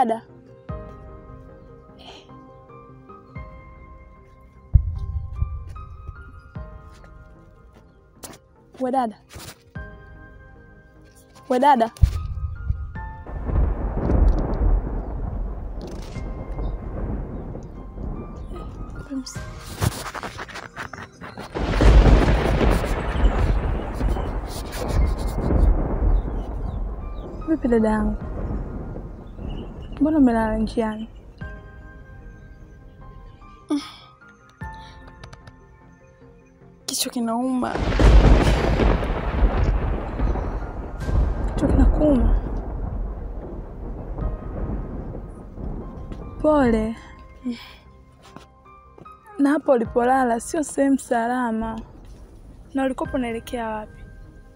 dada. We dada, we dada, vipi dada yangu? Mbona umelala njiani? Kichwa kinauma. Kichwa kinakuuma. Pole. Na hapo ulipolala sio sehemu salama. Na ulikopo unaelekea wapi?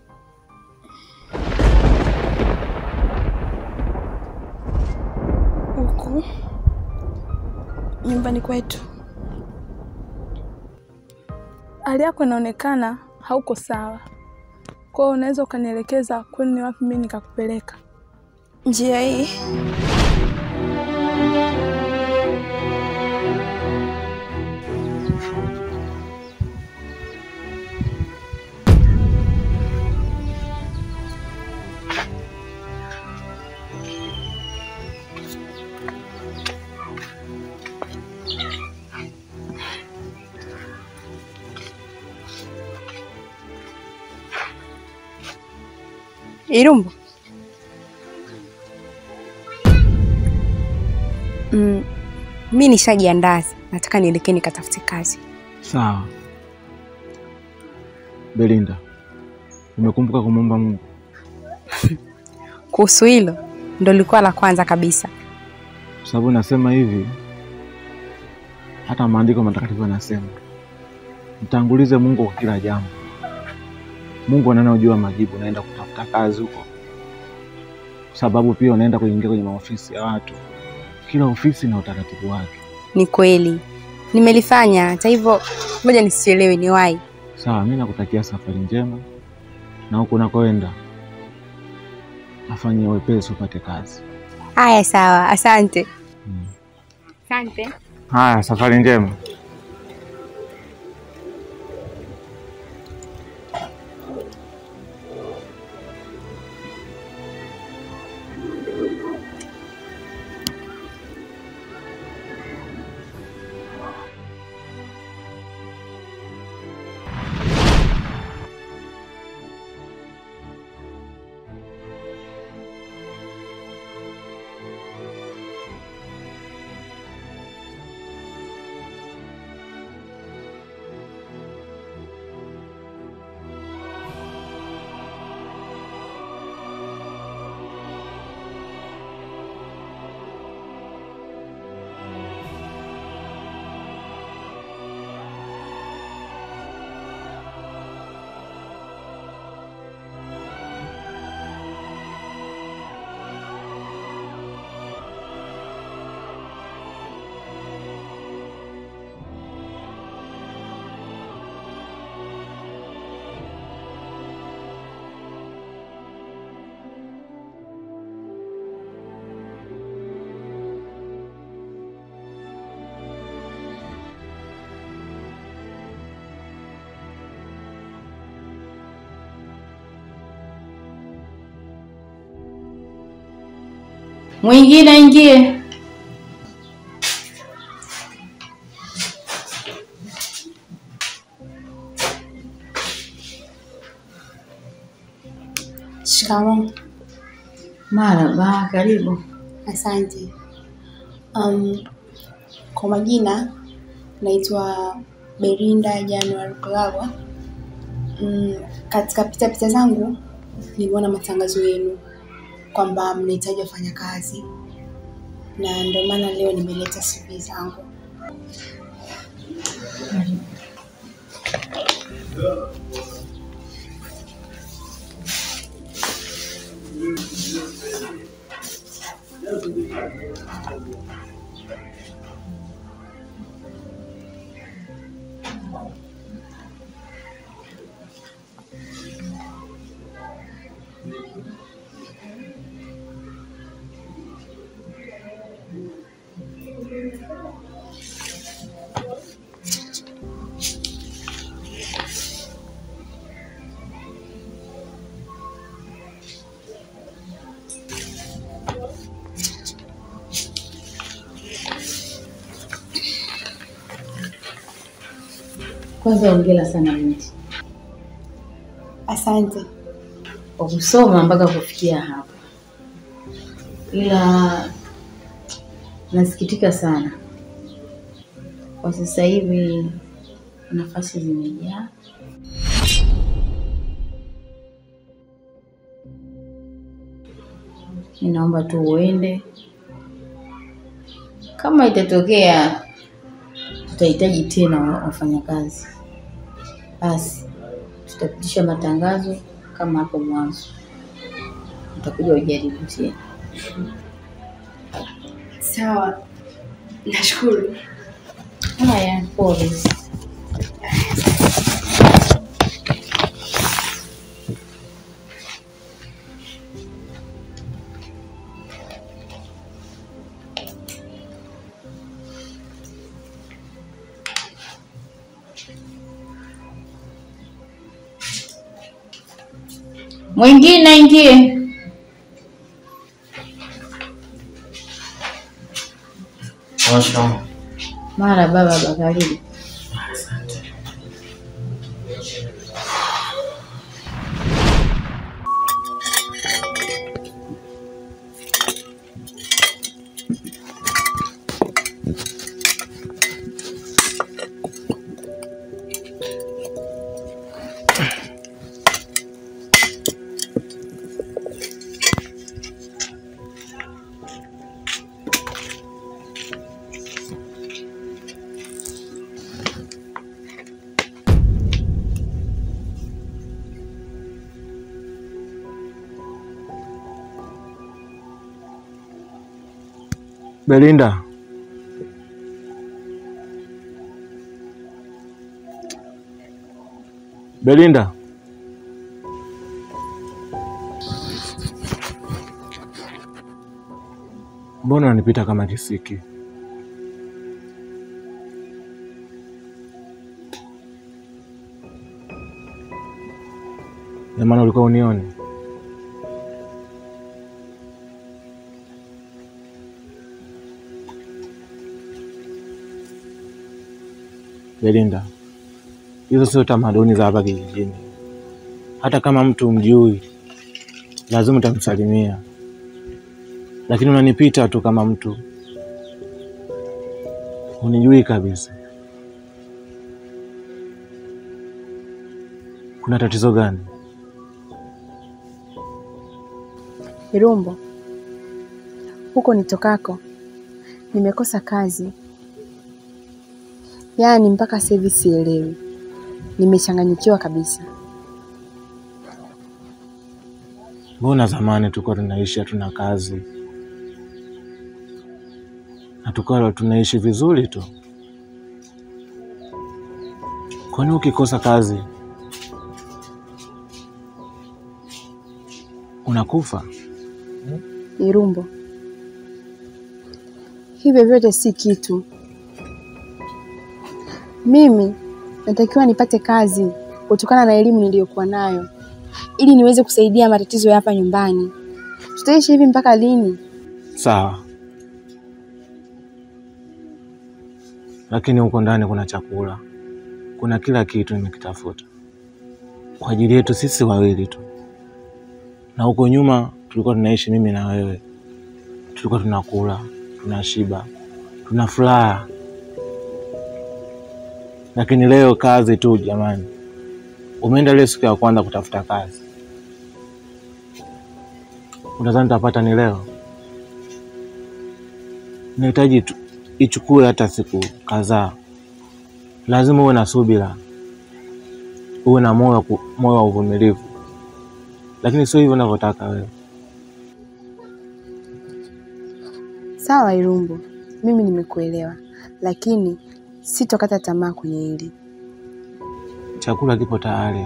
Huku nyumbani kwetu. Hali yako inaonekana hauko sawa, kwa hiyo unaweza ukanielekeza kwani ni wapi mimi nikakupeleka? Njia hii. Irumbo. Mm, mi nishajiandaa, nataka nielekee nikatafute kazi. Sawa. Belinda, umekumbuka kumwomba Mungu? Kuhusu hilo ndo lilikuwa la kwanza kabisa. Kwa sababu nasema hivi, hata maandiko matakatifu yanasema mtangulize Mungu kwa kila jambo. Mungu ananojua majibu, naenda kutafuta kazi huko, kwa sababu pia unaenda kuingia kwenye maofisi ya watu. Kila ofisi na utaratibu wake. Ni kweli nimelifanya, hata hivyo ngoja nisichelewe, ni wahi. Sawa, mi nakutakia safari njema, na huku unakoenda afanye wepesi upate kazi. Haya, sawa, asante. Mm. Asante. Haya, safari njema. Mwingine aingie. Shikamoo. Marhaba, karibu. Asante. Um, kwa majina naitwa Berinda January Kulagwa. Mm, katika pitapita zangu niliona matangazo yenu kwamba mnahitaji wafanyakazi na ndio maana leo nimeleta CV zangu. Kwanza hongera sana binti Asante. kwa kusoma mpaka kufikia hapa, ila nasikitika sana kwa sasa hivi nafasi zimejaa. Ninaomba tu uende, kama itatokea tutahitaji tena wa- wafanyakazi, basi tutapitisha matangazo kama hapo mwanzo, utakuja ujaribu tena. Sawa. Nashukuru. Haya, pole. Mwingine ingie. Mara baba bakaribu. Belinda, Belinda, mbona unanipita kama kisiki? Ina maana ulikuwa unioni? Belinda, hizo sio tamaduni za hapa kijijini. Hata kama mtu mjui, lazima utamsalimia, lakini unanipita tu kama mtu unijui kabisa. Kuna tatizo gani? Irumbo, huko nitokako nimekosa kazi, yaani mpaka sasa hivi sielewi, nimechanganyikiwa kabisa. Mbona zamani tulikuwa tunaishi hatuna kazi na tukawa tunaishi vizuri tu? Kwani ukikosa kazi unakufa? Irumbo, hivyo vyote si kitu. Mimi natakiwa nipate kazi kutokana na elimu niliyokuwa nayo, ili niweze kusaidia matatizo ya hapa nyumbani. Tutaishi hivi mpaka lini? Sawa, lakini huko ndani kuna chakula, kuna kila kitu nimekitafuta kwa ajili yetu sisi wawili tu, na huko nyuma tulikuwa tunaishi mimi na wewe, tulikuwa tunakula, tunashiba, tuna furaha. Lakini leo kazi tu, jamani, umeenda leo siku ya kwanza kutafuta kazi, unadhani utapata ni leo? Nahitaji tu ichukue hata siku kadhaa. Lazima uwe na subira, uwe na moyo wa ku- moyo wa uvumilivu, lakini sio hivyo unavyotaka wewe. Sawa Irumbo, mimi nimekuelewa, lakini sitokata tamaa kwenye hili. Chakula kipo tayari,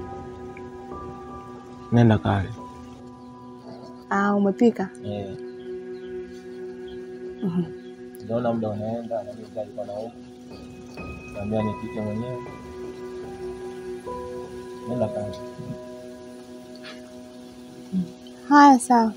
nenda kale. Ah, umepika? Naona muda unaenda, na mimi nilikuwa na huku naambia nipike mwenyewe, nenda kale. Haya, sawa.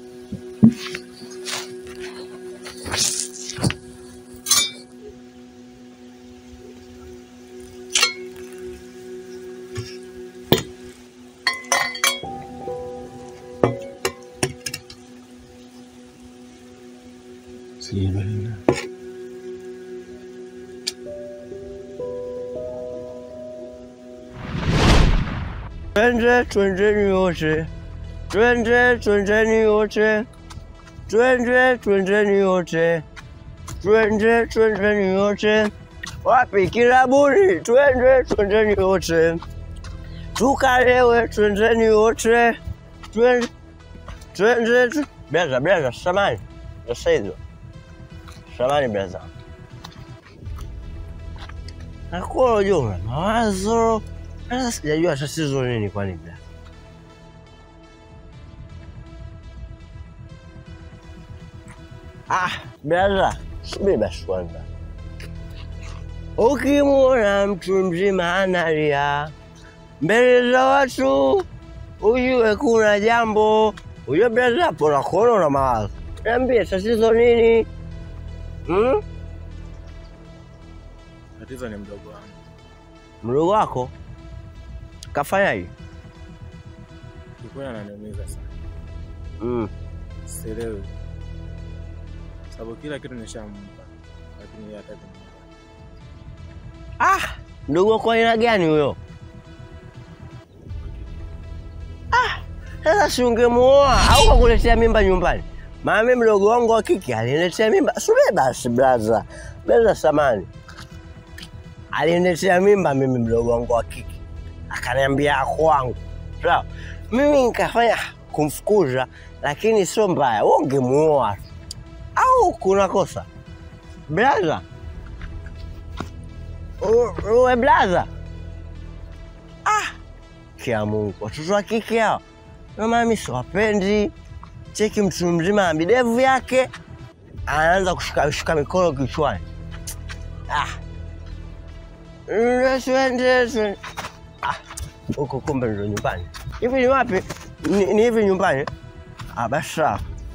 Twende twendeni wote, twende twendeni wote, twende twendeni wote, twende twendeni wote. Wapi kilabuni? Twende twendeni wote, tukalewe, twendeni wote, twende twende. tw- Blaza, blaza, samani sasa hizo, samani blaza, nakuwa unajua una mawazo sasa sijajua tatizo nini kwani blaza. Ah, blaza, subiri basi kwanza. Ukimwona mtu mzima analia mbele za watu, ujue kuna jambo. Ujue blaza, hapo nakuona una mawazo. Niambie tatizo nini? Hmm? Tatizo ni mdogo wangu. Mdogo wako kafanyaje? Kikweli ananiumiza sana. Mm. Sielewi. Sababu kila kitu nishampa. Lakini yeye hataki kunipa. Ah, mdogo wako aina gani huyo? Ah, sasa si ungemuoa au kakuletea mimba nyumbani? Maana mimi mdogo wangu wa kike aliniletea mimba. Subiri basi blaza, blaza samani, aliniletea mimba mimi mdogo wangu wa kike, akaniambia ako wangu. Sawa, mimi nikafanya kumfukuza, lakini sio mbaya, wewe ungemuoa tu. au kuna kosa blaza? U- uwe blaza ah, kia Mungu, watoto wa kike hao na mami siwapendi. Cheki mtu mzima na midevu yake anaanza kushika shika mikono kichwani. Ah, Nde- twende twende. Ah, huko kumbe ndo nyumbani. Hivi ni wapi? Ni, ni hivi nyumbani? Ah, basi sawa.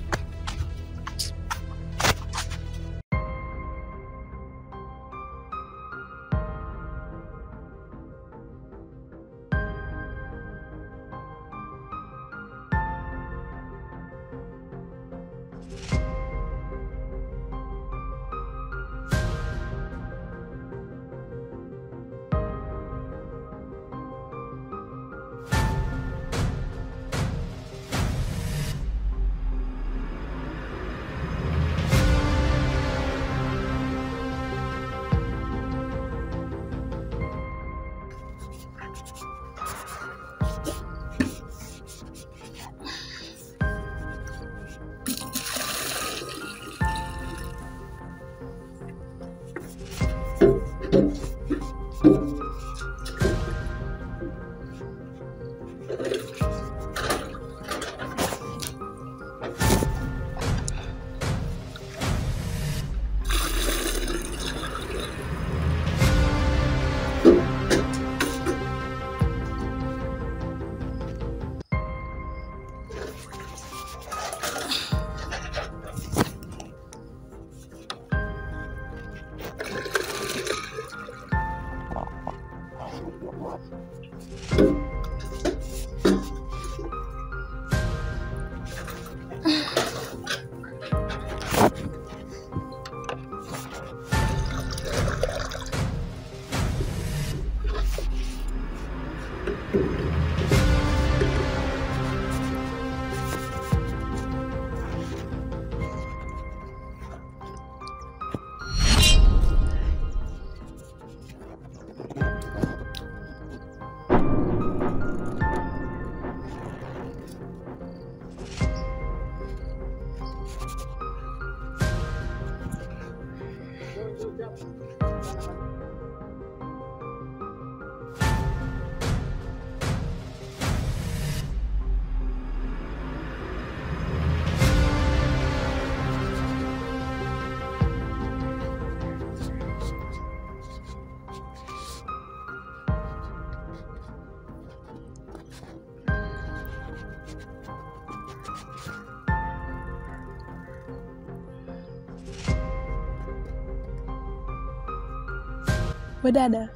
We dada,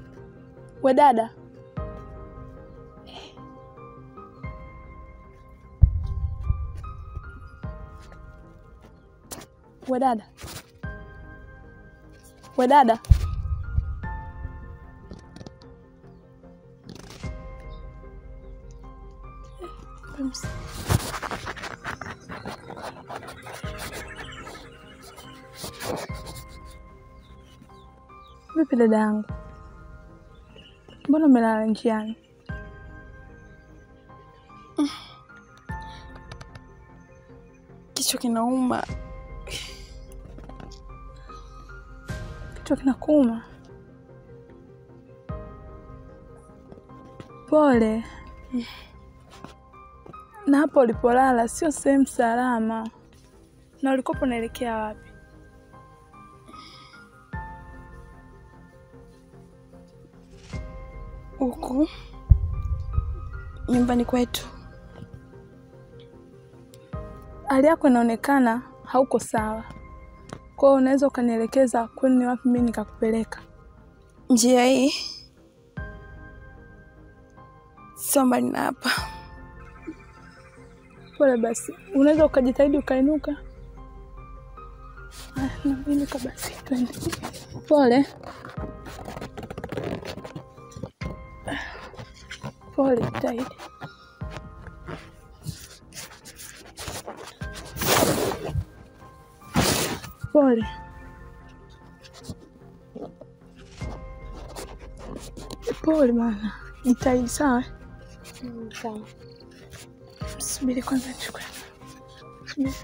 we dada, we dada, we dada, Vipi dada yangu, mbona umelala njiani? Kichwa kinauma. Kichwa kinakuuma? Pole. Na hapo ulipolala sio sehemu salama. Na ulikopo unaelekea wapi? Huku nyumbani kwetu. Hali yako inaonekana hauko sawa, kwa hiyo unaweza ukanielekeza kwani ni wapi mimi nikakupeleka? Njia hii sio mbali na hapa. Pole basi, unaweza ukajitahidi ukainuka. Haya, na inuka basi, twende. Pole pole, jitahidi. Pole. Pole bana, jitahidi sawa. Sawa. Subiri kwanza nichukue. Subiri.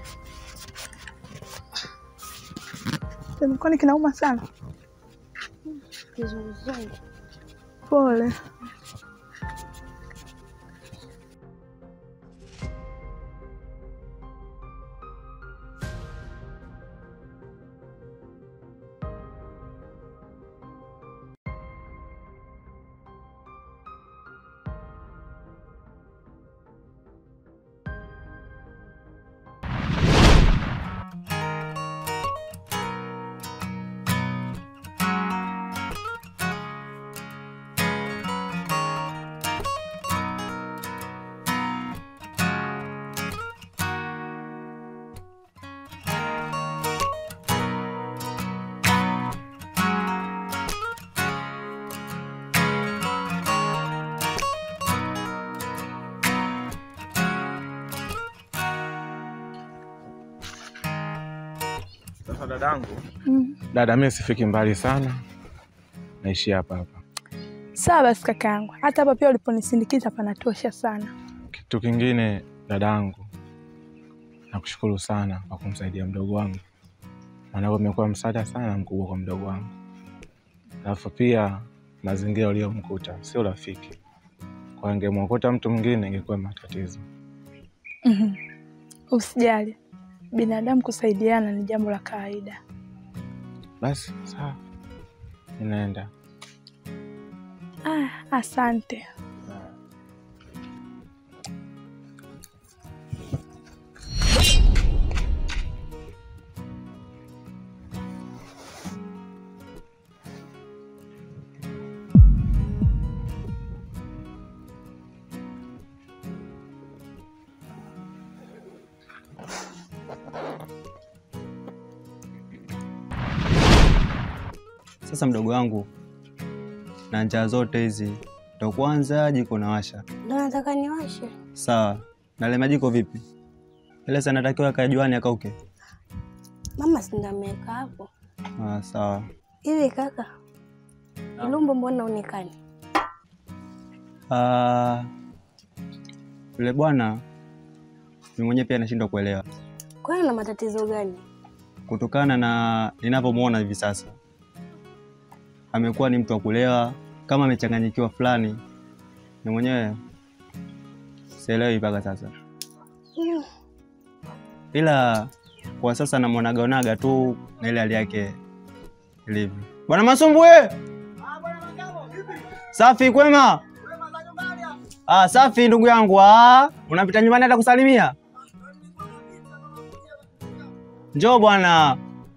Mkono kinauma sana. Kizunguzungu. Pole. Sasa dadangu, Mm. dada, mimi sifiki mbali sana, naishi hapa hapa. Sawa basi kakaangu, hata hapa pia uliponisindikiza panatosha sana. Kitu kingine dadangu, nakushukuru sana kwa kumsaidia mdogo wangu, maana umekuwa msaada sana mkubwa kwa mdogo wangu. Alafu pia mazingira uliyomkuta sio rafiki, kwa angemwokota mtu mwingine ingekuwa matatizo. Mhm. Usijali, binadamu kusaidiana ni jambo la kawaida. Basi sawa, ninaenda. Ah, asante. Sasa mdogo wangu, na njaa zote hizi ndo kwanza jiko nawasha. Ndo nataka niwashe. Sawa, na ile majiko vipi? Ile sana natakiwa kae juani akauke. Mama si ndo ameweka hapo. Ah, sawa. Hivi kaka, Ilumbo mbona uonekani? Ah, yule bwana mimi mwenyewe pia nashindwa kuelewa Kwani na matatizo gani? kutokana na ninavyomwona hivi sasa. Amekuwa ni mtu wa kulewa, kama amechanganyikiwa fulani. Ni mwenyewe sielewi mpaka sasa, Mm, ila kwa sasa namwonagaonaga tu na ile hali yake ilivyo. Bwana Masumbwe, safi kwema? Ah, safi ndugu yangu. Ah, unapita nyumbani hata kusalimia? Njoo bwana.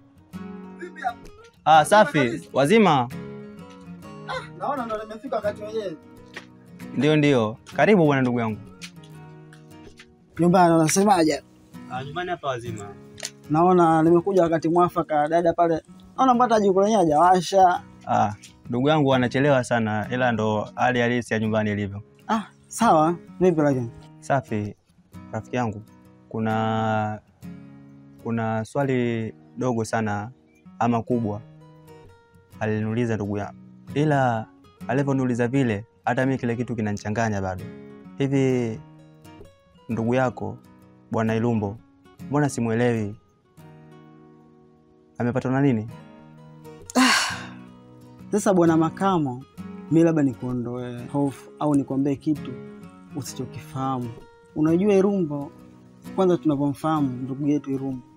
Ah, safi. Wazima? Naona ndo nimefika wakati wenyewe. Ndio, ndio. Karibu bwana ndugu yangu. Nyumbani unasemaje? Ah, nyumbani hapa wazima. Naona nimekuja wakati mwafaka, dada pale. Naona mpaka jiko lenyewe hajawasha. Ah, ndugu yangu anachelewa sana, ila ndo hali halisi ya nyumbani ilivyo. Ah, sawa. Vipi lakini? Safi rafiki yangu, kuna kuna swali dogo sana ama kubwa aliniuliza ndugu yangu, ila alivyoniuliza vile, hata mimi kile kitu kinanichanganya bado. Hivi ndugu yako bwana Ilumbo, mbona simwelewi? Amepatwa na nini? Sasa bwana Makamo, mi labda nikuondoe hofu au nikwambie kitu usichokifahamu. Unajua Irumbo, kwanza tunavyomfahamu ndugu yetu Irumbo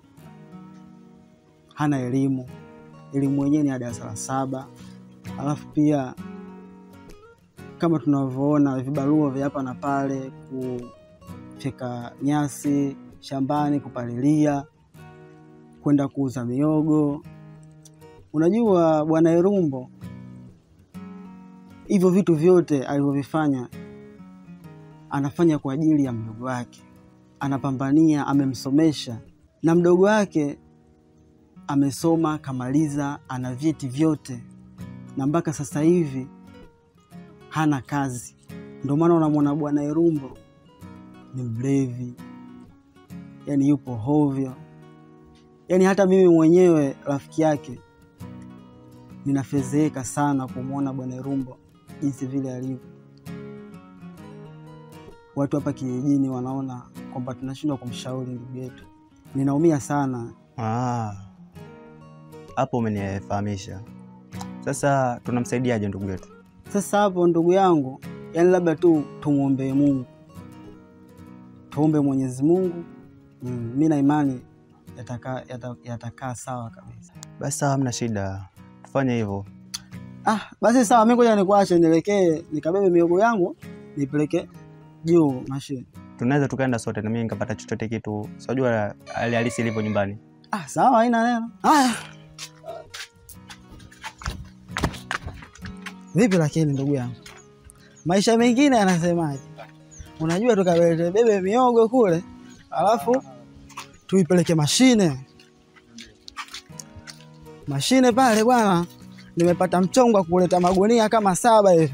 hana elimu, elimu yenyewe ni ya darasa la saba, alafu pia kama tunavyoona vibarua vya hapa na pale, kufyeka nyasi shambani, kupalilia, kwenda kuuza miogo. Unajua bwana Irumbo, hivyo vitu vyote alivyovifanya anafanya kwa ajili ya mdogo wake, anapambania, amemsomesha na mdogo wake amesoma kamaliza, ana vyeti vyote, na mpaka sasa hivi hana kazi. Ndio maana unamwona bwana Irumbo ni mlevi, yani yupo hovyo. Yani hata mimi mwenyewe rafiki yake ninafedheheka sana kumwona bwana Irumbo jinsi vile alivyo. Watu hapa kijijini wanaona kwamba tunashindwa kumshauri ndugu yetu. Ninaumia sana. Ah, hapo umenifahamisha. Sasa tunamsaidiaje ndugu yetu? Sasa hapo ndugu yangu, yani labda tu tumwombee Mungu, tuombe Mwenyezi Mungu. Mm, mi na imani yatakaa yata, yatakaa sawa kabisa. Basi sawa, hamna shida, tufanye hivyo. Ah, basi sawa, mi ngoja nikuache nielekee nikabebe miogo yangu nipeleke juu mashine. Tunaweza tukaenda sote na mimi nikapata chochote kitu, sijua hali halisi ilivyo nyumbani. Ah, sawa, haina neno. Haya, vipi lakini ndugu yangu, maisha mengine yanasemaje? Unajua tukabebe bebe miogo kule, alafu tuipeleke mashine. Mashine pale bwana, nimepata mchongo wa kuleta magunia kama saba hivi.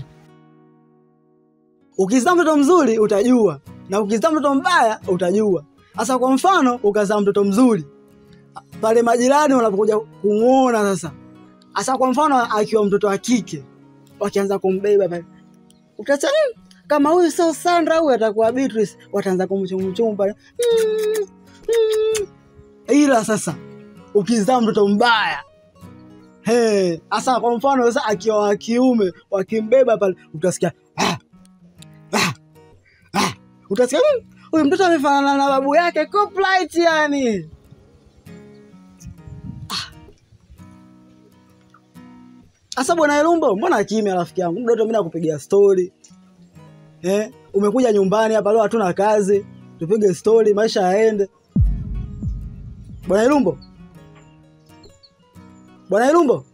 Ukizaa mtoto mzuri utajua, na ukizaa mtoto mbaya utajua. Sasa kwa mfano, ukazaa mtoto mzuri pale majirani wanapokuja kumwona sasa. Asa kwa mfano akiwa mtoto wa kike wakianza kumbeba pale, utasema "Mm, kama huyu sio Sandra, huyu atakuwa Beatrice. Wataanza kumchumchum pale mm, mm. Ila sasa ukizaa mtoto mbaya Hey, asa kwa mfano sasa akiwa wa kiume wakimbeba pale utasikia ah, ah, ah. Utasikia "Mm, huyu mtoto amefanana na babu yake Coplight yani. Asa bwana Elumbo, mbona kimya rafiki yangu? Mdoto mimi nakupigia story. Eh, umekuja nyumbani hapa leo hatuna kazi. Tupige story, maisha yaende. Bwana Elumbo. Bwana Elumbo.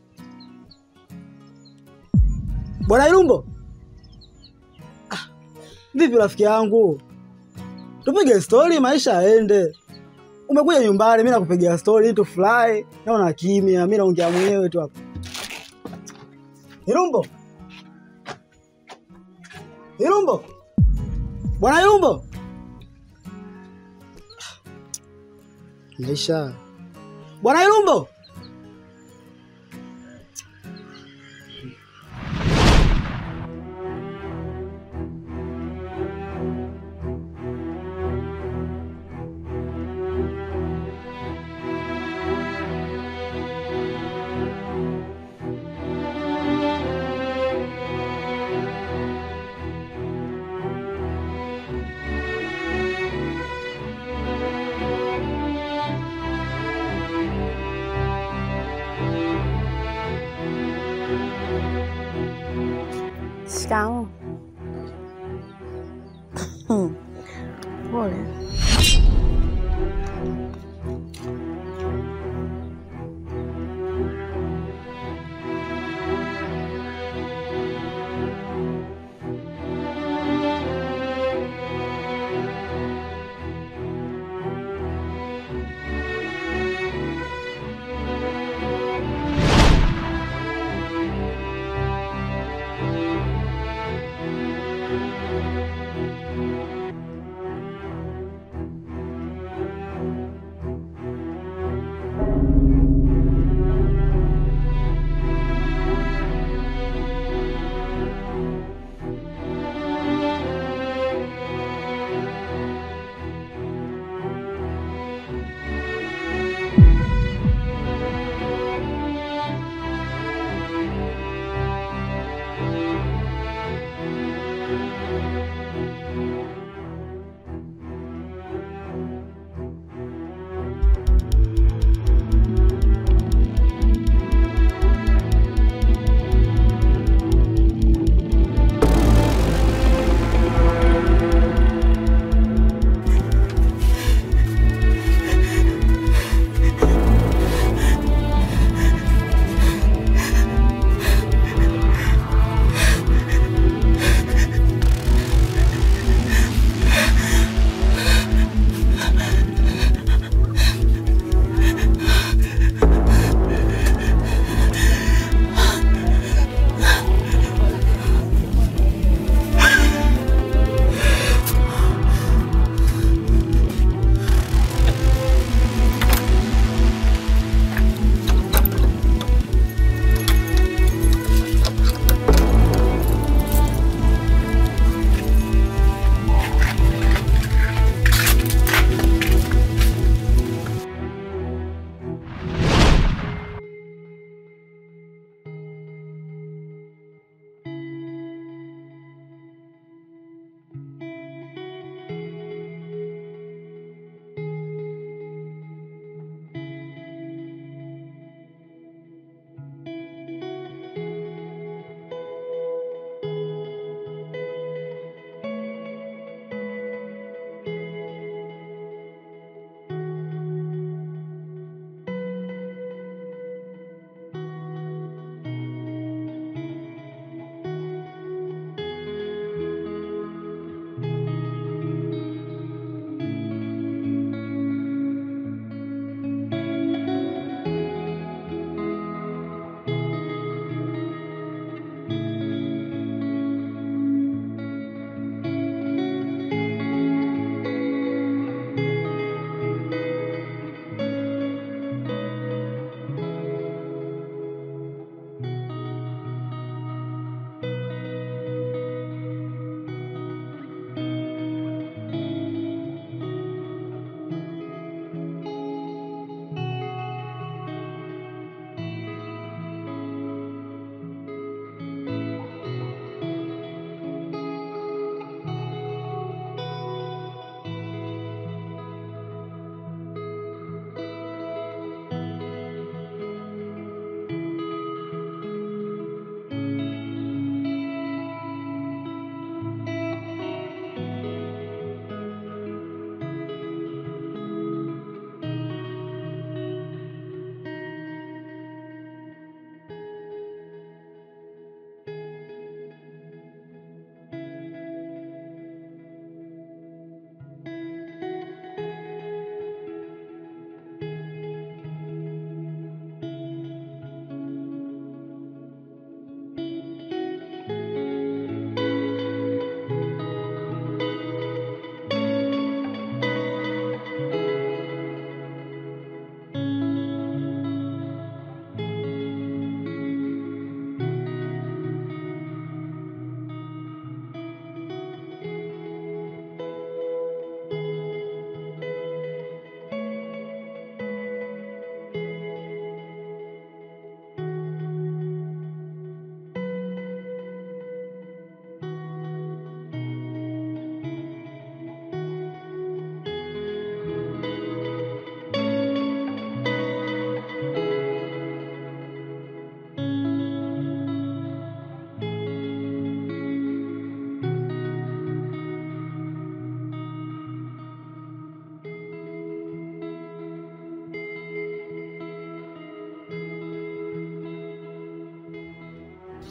Bwana Elumbo. Ah, vipi rafiki yangu? Tupige story, maisha yaende. Umekuja nyumbani, mimi nakupigia story tu fly. Naona kimya, mimi naongea mwenyewe tu hapa. Irumbo. Irumbo. Bwana Irumbo. Maisha. Bwana Irumbo. Shikamoo. Pole.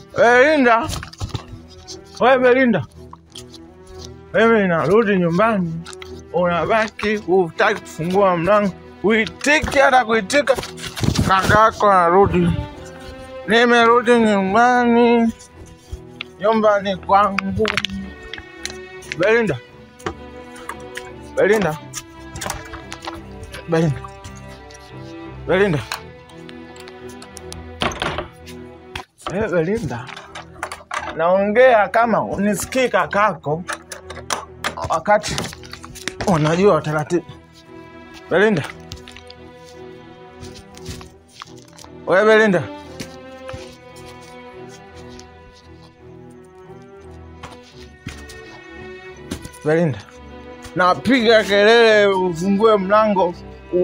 Belinda, we Belinda, mimi narudi nyumbani, unabaki hutaki kufungua mlango, uitiki hata kuitika. Kakako narudi, nimerudi nyumbani, nyumbani kwangu. Belinda, Belinda, Belinda, Belinda. Eh, Belinda, naongea kama unisikii kakako, wakati unajua taratibu. Belinda, we Belinda, Belinda, napiga kelele ufungue mlango,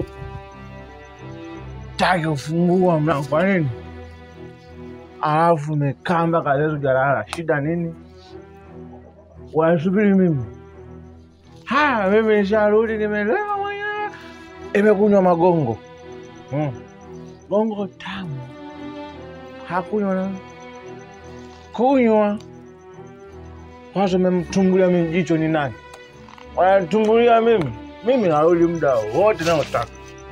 utaki kufungua mlango, kwa nini? alafu umekaa mpaka leo hujalala, shida nini? Wanasubiri mimi? Haya, mimi nisharudi, nimelewa mwenyewe, imekunywa magongo mm. Gongo tamu, hakunywa na kunywa kwanza. Umemtumbulia mimi jicho, ni nani wanatumbulia mimi? Mimi narudi muda wote naotaka.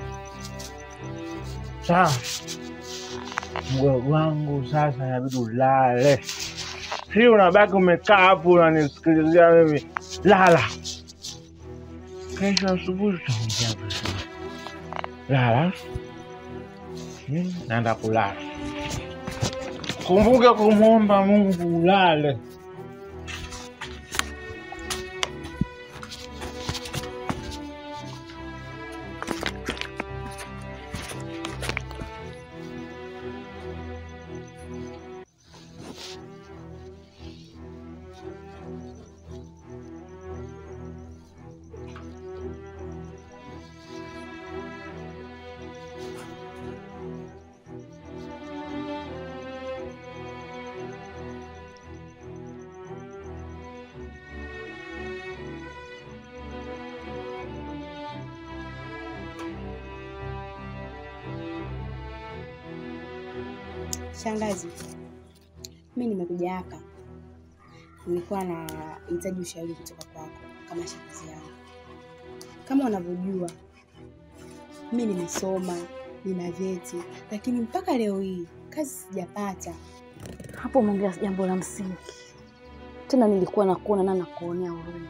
Sawa mgogo wangu sasa inabidi ulale. Si unabaki umekaa hapo unanisikilizia mimi, lala. Kesho asubuhi tutaongea vizuri. Lala. Hmm, naenda kulala. Kumbuka kumwomba Mungu ulale. Shangazi, mi nimekuja hapa, nilikuwa na hitaji ushauri kutoka kwako kama shangazi yangu. Kama unavyojua mi nimesoma, nina vyeti, lakini mpaka leo hii kazi sijapata. Hapo umeongea jambo la msingi tena, nilikuwa nakuona na nakuonea huruma.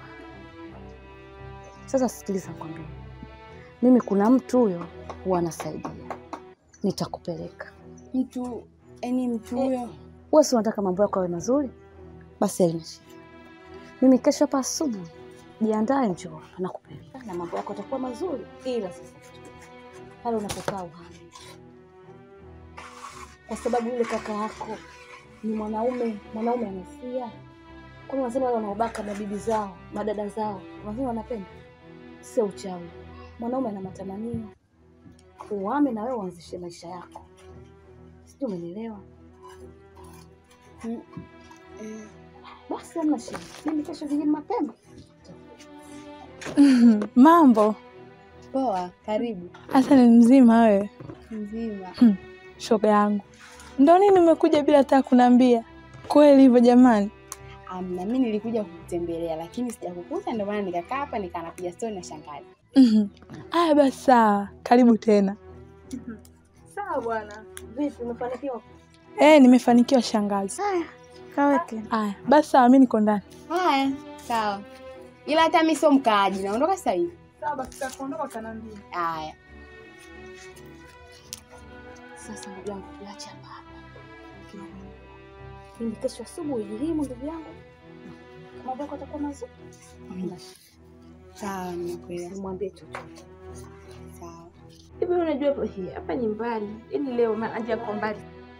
Sasa sikiliza, nikwambie, mimi kuna mtu huyo huwa anasaidia, nitakupeleka Mtu yani, mtu huyo wewe si unataka mambo yako yawe mazuri? Basi haina shida. Mimi kesho hapa asubuhi jiandae, njoo nakupeleka na mambo yako yatakuwa mazuri, ila sasa pale unapokaa uhame, kwa sababu yule kaka yako ni mwanaume, mwanaume amesia. Kwani wanasema wale wanaobaka mabibi zao, madada zao, wanasema wanapenda? Sio uchawi. Mwanaume ana matamanio, uhame na wewe uanzishe maisha yako, sijui umenielewa? Mm, eh, Basi hamna shida, mimi kesho vijini mapema. Mambo poa, karibu. hasa ni mzima wewe? Mzima. Shoga yangu, ndo nini umekuja bila hata kuniambia? Kweli hivyo jamani? Amna, mi nilikuja kukutembelea lakini sijakukuta, ndio maana nikakaa hapa nikaa napiga stori na shangazi. Mhm. Aya, basi sawa, karibu tena. Sawa bwana. Vipi, umefanikiwa? Eh, nimefanikiwa shangazi. Haya, kaweke. Aya, basi sawa, mi niko ndani. Haya, sawa, ila hata mi sio mkaaji, naondoka sasa hivi. Sawa, basi tutaondoka kanaambia. Haya. Sasa ndugu yangu, tuache hapa hapa. Mimi kesho asubuhi jilimu, ndugu yangu, kama mambo yako atakuwa mazuri, hamna shida. Sawa, nimekuelewa. Nimwambie chochote. Sawa. Hivi unajua hapo hii hapa nyumbani, yaani leo maji yako mbali.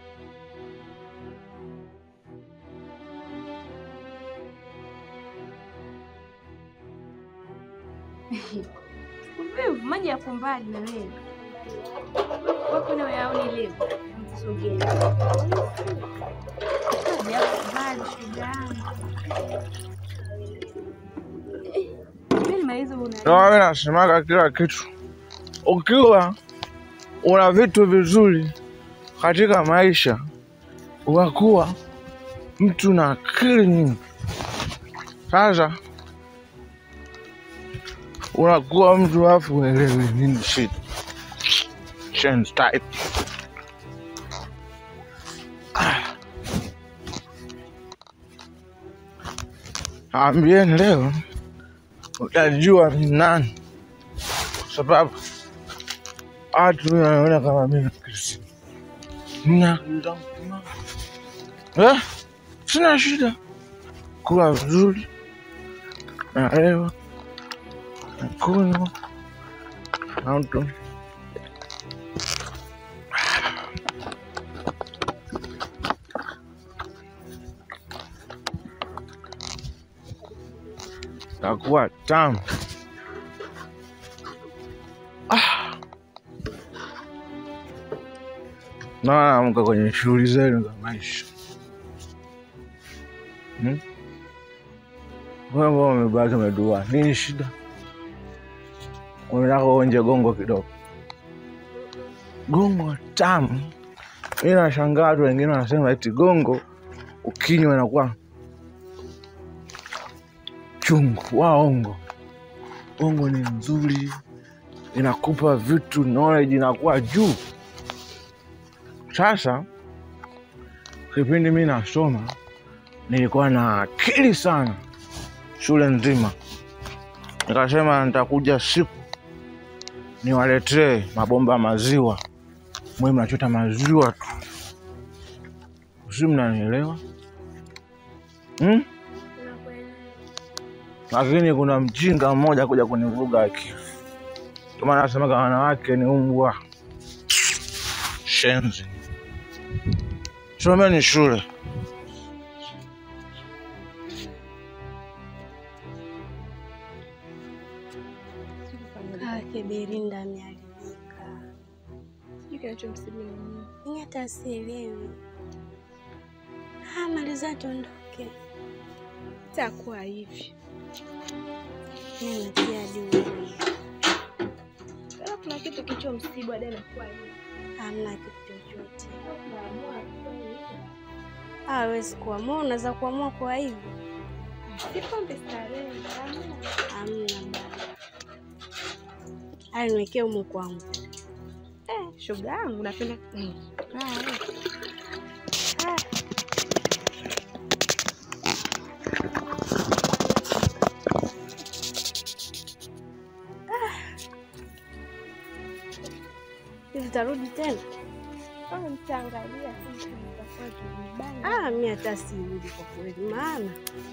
Wewe maji yako mbali na wewe. Wako na yaoni leo. Sogea. Maji yako mbali shoga yangu. Eh, mimi nimaliza una. Ndio mimi nasemaga kila kitu, ukiwa una vitu vizuri katika maisha, unakuwa mtu na akili nyingi. Sasa unakuwa mtu afu uelewi nini shida. Change type. Ambieni leo utajua ni nani, kwa sababu watu wanaona kama mimi Kristo. Nina akili zangu timamu. Eh, sina shida kula vizuri, nalewa, nakunywa, nauto takuwa tamu. Ah. Naona mko kwenye shughuli zenu za maisha. Hmm? Wewe mbona umebaki umedua? Nini shida? Unataka uonje gongo kidogo? Gongo tamu. Mimi nashangaa watu wengine wanasema eti gongo ukinywa inakuwa chungu. Waongo. Gongo ni nzuri, inakupa vitu, knowledge inakuwa juu. Sasa kipindi mi nasoma nilikuwa na akili sana shule nzima, nikasema nitakuja siku niwaletee mabomba ya maziwa, mwe mnachota maziwa tu, si mnanielewa hmm? Lakini kuna mjinga mmoja kuja kunivuruga akili, ndio maana nasemaga wanawake ni umbwa shenzi. Someni shule. Kake Berinda ameharibika. Sijui kinachomsibu ni nini. Mimi hata sielewi. Ah, maliza tuondoke. Itakuwa hivi. Mimi natia dua. Kama kuna kitu kilichomsibu hadi anakuwa hivi. Hamna kitu chochote. Hawezi kuamua, unaweza kuamua kwa hivyo. Si pombe starehe. hamna. Hamna bwana. Haya, niwekee humu kwangu. Eh, shoga yangu napenda mm. Haya. Hivi tarudi tena? Kama mtaangalia sisi tutakuwa tumebana. Ah, mi hata sirudi kwa kweli, maana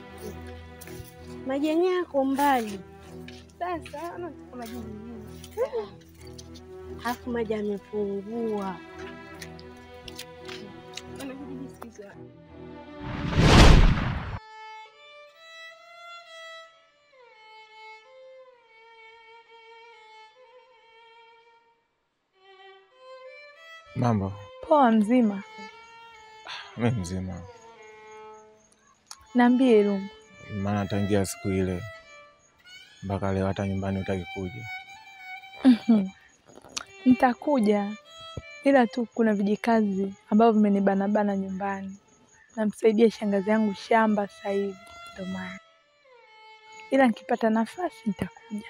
majani yako mbali, Sasa ama kama jini nini? alafu maji yamepungua. Wanakijiji siku hizi wa- Mambo Poa mzima. mi mzima, Niambie Lumbu. maana tangia siku ile mpaka leo hata nyumbani hutaki kuja. Mhm. Nitakuja ila tu kuna vijikazi ambavyo vimenibanabana nyumbani. Namsaidia shangazi yangu shamba sasa hivi, ndio maana. Ila nikipata nafasi nitakuja.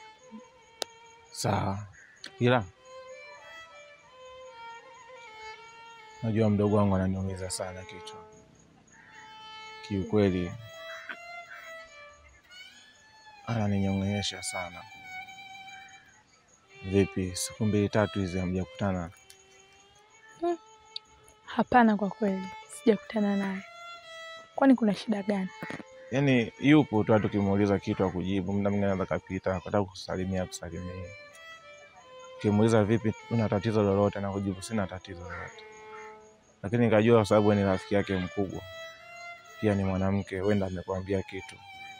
Sawa, ila najua mdogo wangu ananiumiza sana kichwa kiukweli, ananinyong'onyesha sana. Vipi, siku mbili tatu hizi hamjakutana? Hapana, kwa kweli sijakutana naye. Kwani kuna shida gani? Yaani yupo tu, hata ukimuuliza kitu akujibu, muda mwingine anaweza kapita akataka kusalimia kusalimia. Ukimuuliza vipi, una tatizo lolote, na kujibu sina tatizo lolote, lakini nikajua kwa sababu wewe ni rafiki yake mkubwa, pia ni mwanamke, huenda amekwambia kitu.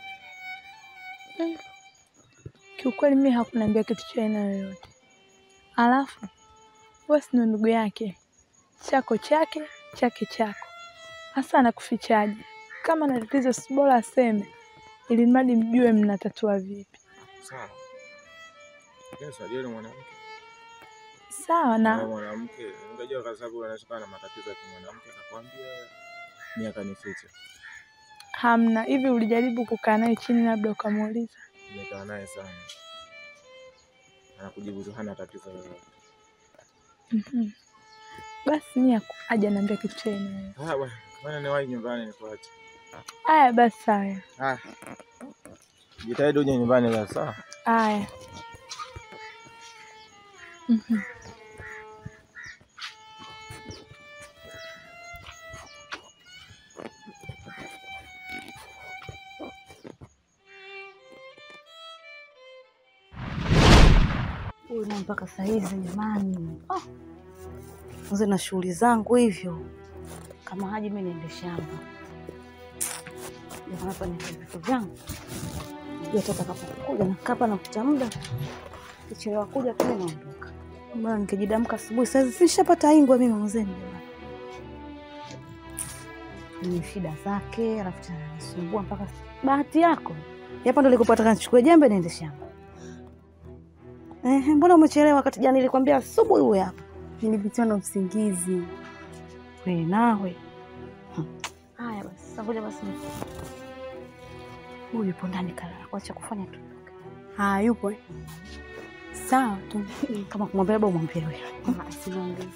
Kiukweli mimi hakuniambia kitu cha aina yoyote. Alafu wewe si ndo ndugu yake, chako chake, chake chako. Hasa anakufichaje? Kama na tatizo, si bora aseme, ili mradi mjue mnatatua vipi. Sawa, yes, najua ni mwanamke Sawa na na mwanamke, nikajua kwa sababu anaweza kuwa na matatizo ya kimwanamke, akakwambia wewe. Mimi akanificha. Hamna. Hivi ulijaribu kukaa naye chini labda ukamuuliza? Nimekaa naye sana. Anakujibu tu hana tatizo lolote. Mhm. Basi mimi aku- aje niambia kitu cha aina hiyo. Haya bwana, bwana niwahi nyumbani nikuache. Haya basi sawa. Haya. Jitahidi uje nyumbani basi, sawa? Haya. Mhm. Huyu na mpaka saa hizi jamani, Ah. Mzee na shughuli zangu hivyo, kama haji mimi niende shamba Jamani, hapa ni vitu vyangu, najua toka kapokuja nakaa hapa nakuta muda, kichelewa kuja pale naondoka. Bwana, nikijidamka asubuhi saa hizi sishapata ingwa mimi mzee jamani, ni shida zake, alafu tena ananisumbua mpaka bahati yako hapa ndo likupata kanichukue jembe niende shamba. Ehe, mbona umechelewa wakati jana nilikwambia asubuhi uwe hapa? Nilipitiwa na usingizi. We nawe. Hmm. Haya basi, sasa ngoja basi. ni- Huyu yupo ndani kalala, kuacha kufanya tu. Ah, yupo eh? Sawa tu. Kama kumwambia labda umwambie wewe. Ah, Simwambie.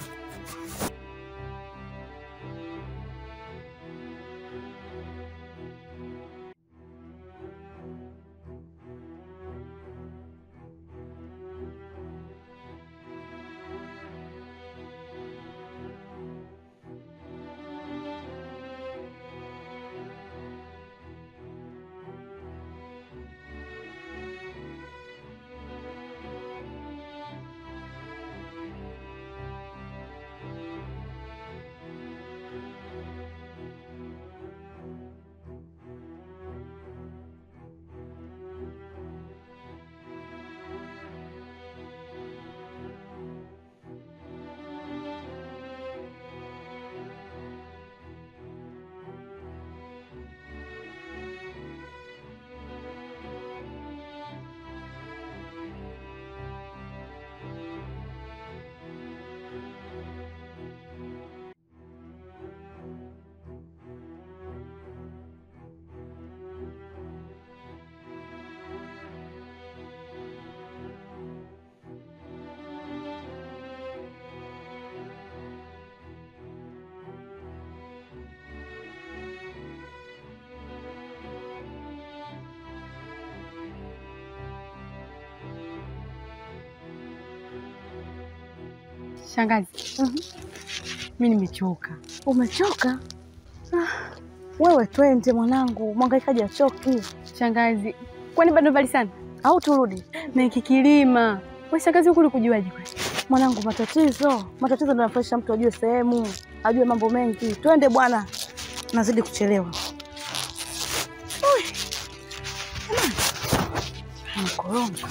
Shangazi, mi nimechoka. Umechoka? Ah, wewe twende mwanangu, mwangaikaji achoki. Shangazi, kwani bado mbali sana au turudi? na kikilima? We shangazi, huku ulikujuaje kwani? Mwanangu, matatizo matatizo ndio yanafurahisha mtu ajue sehemu, ajue mambo mengi. Twende bwana, nazidi kuchelewa. Ui, jamani, nakoronga.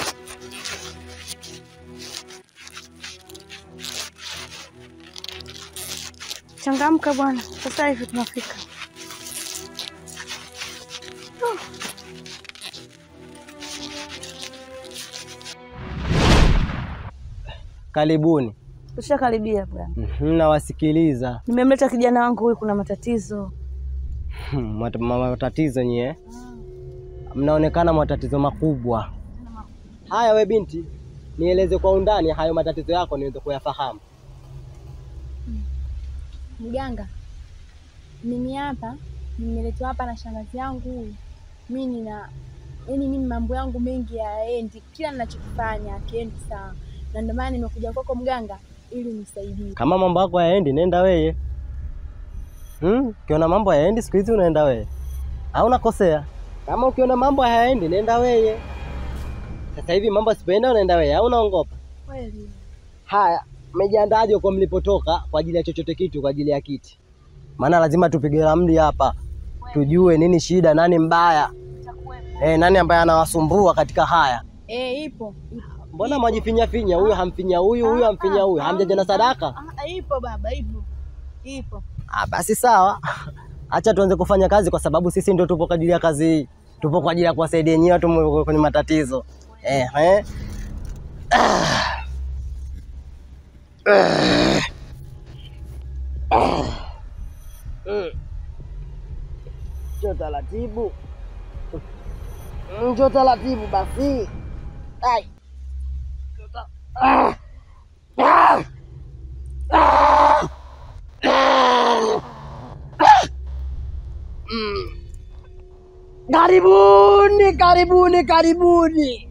Changamka bwana, sasa hivi tunafika. Karibuni. Tushakaribia bwana. Mhm, Nawasikiliza. Nimemleta kijana wangu huyu, kuna matatizo. Hmm, mat- ma- matatizo nyie, mnaonekana matatizo makubwa. Haya, we binti, nieleze kwa undani hayo matatizo yako niweze kuyafahamu. Mganga, mimi hapa nimeletwa hapa na shangazi yangu huyu. Mi nina yaani, mimi mambo yangu mengi hayaendi, kila ninachokifanya akiendi sawa, na ndio maana nimekuja kwako mganga ili nisaidie. Kama mambo yako hayaendi, nenda weye. Hmm, ukiona mambo hayaendi siku hizi unaenda weye, au unakosea? Kama ukiona mambo hayaendi, nenda weye. Sasa hivi mambo asipoenda, unaenda weye au unaongopa? Kweli Haya, mmejiandaaje kwa mlipotoka kwa ajili ya chochote kitu, kwa ajili ya kiti? Maana lazima tupige ramli hapa, tujue nini shida, nani mbaya, eh, nani ambaye anawasumbua katika haya. eh, ipo Mbona mwajifinya finya, huyu hamfinya huyu, huyu hamfinya huyu, hamjaja na sadaka? Ah, ipo baba, ipo ipo. Ah, basi sawa, acha tuanze kufanya kazi, kwa sababu sisi ndio tupo kwa ajili ya kazi hii, tupo kwa ajili ya kuwasaidia nyinyi watu mwe- kwenye matatizo eh, eh. Ah. Ah. Ah. Mm. Njoo taratibu, njoo taratibu basi. Ai. Ah. Ah. Ah. Ah. Mm. Karibuni, karibuni, karibuni.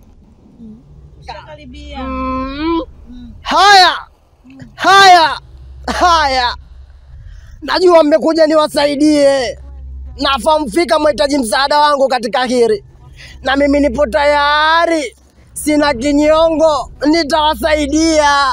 Mm. Haya, haya, haya. Najua mmekuja niwasaidie. Nafahamu fika mhitaji msaada wangu katika hili, na mimi nipo tayari, sina kinyongo, nitawasaidia.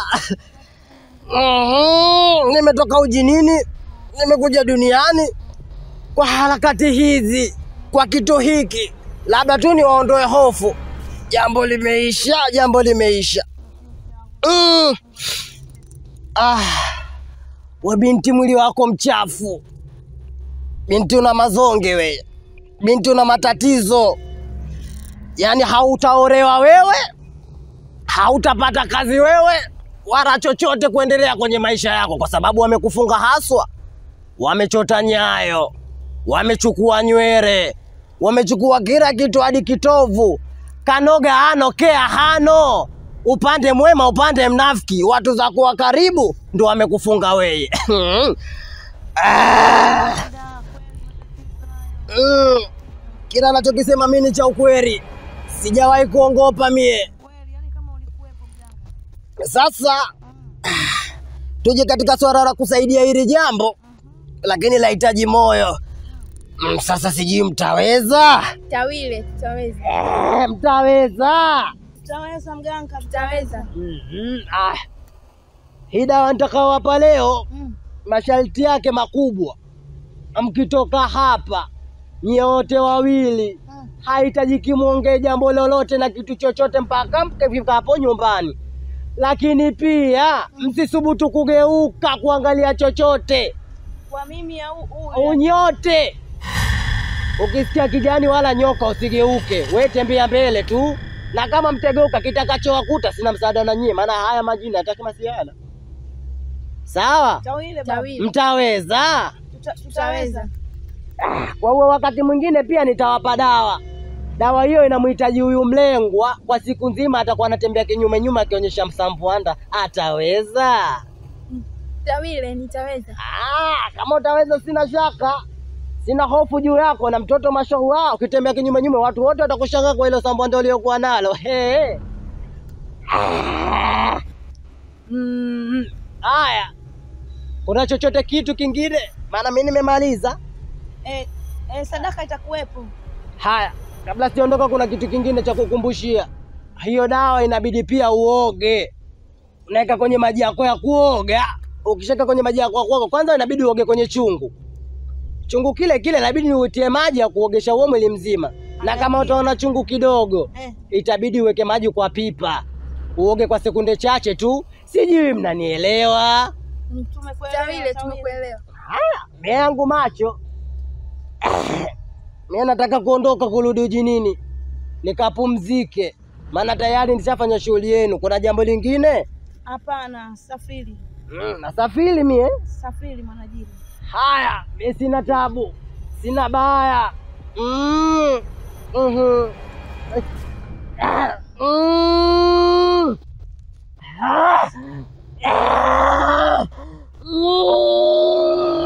Mhm, Nimetoka ujinini, nimekuja duniani kwa harakati hizi, kwa kitu hiki, labda tu niwaondoe hofu. Jambo limeisha, jambo limeisha. Mm. Ah. We binti, mwili wako mchafu. Binti una mazonge we, binti una matatizo, yaani hautaolewa wewe, hautapata kazi wewe, wala chochote kuendelea kwenye maisha yako, kwa sababu wamekufunga haswa, wamechota nyayo, wamechukua nywele, wamechukua kila kitu hadi kitovu. Kanoga hano, kea hano, upande mwema, upande mnafiki, watu za kuwa karibu ndo wamekufunga weye. Ah. Mm. Kila anachokisema mimi ni cha ukweli, sijawahi kuongopa mie. Sasa tuje katika swala la kusaidia hili jambo, lakini lahitaji moyo. Mm, Sasa sijui mtaweza? Tawile, tutaweza. Eh, mtaweza. Tutaweza mganga, tutaweza. Mhm, ah. Hii dawa nitakaowapa leo masharti yake makubwa. Mkitoka hapa nyote wawili, hahitajiki mwongee jambo lolote na kitu chochote mpaka mkifika hapo nyumbani, lakini pia msisubutu kugeuka kuangalia chochote Kwa mimi au huyu? unyote. Ukisikia kijani wala nyoka usigeuke, we tembea mbele tu, na kama mtegeuka, kitakachowakuta sina msaada na nyie, maana haya majini hataki masiana. Sawa, Tawile, Tawile. mtaweza. Tuta- Tutaweza. Kwa huo wakati mwingine pia nitawapa dawa. Dawa hiyo inamhitaji huyu mlengwa, kwa siku nzima atakuwa anatembea kinyume nyuma akionyesha msampuanda. Ataweza? Tawile, nitaweza. Ah, kama utaweza, sina shaka, sina hofu juu yako. Na mtoto mashallah, ukitembea kinyume nyume, watu wote watakushangaa kwa hilo sambuanda uliokuwa nalo. He. Ah. Mm. Haya, kuna chochote kitu kingine? Maana mimi nimemaliza. Eh, eh, sadaka itakuwepo. Haya, kabla sijaondoka, kuna kitu kingine cha kukumbushia. Hiyo dawa inabidi pia uoge, unaweka kwenye maji yako ya kuoga. Ukishaweka kwenye maji yako ya kuoga, kwanza inabidi uoge kwenye chungu. Chungu kile kile inabidi uitie maji ya kuogesha huo mwili mzima, na kama utaona chungu kidogo, itabidi uweke maji kwa pipa, uoge kwa sekunde chache tu. Sijui mnanielewa? Tawile, tumekuelewa. Haya, mimi yangu macho mimi nataka kuondoka kurudi ujinini nikapumzike, maana tayari nishafanya shughuli yenu. Kuna jambo lingine? Hapana, safiri. Mm, nasafiri mie. Safiri mwanajini. Haya, mimi sina tabu, sina baya. Mm. Mhm. Ah, mm. Ah. Ah. Mm.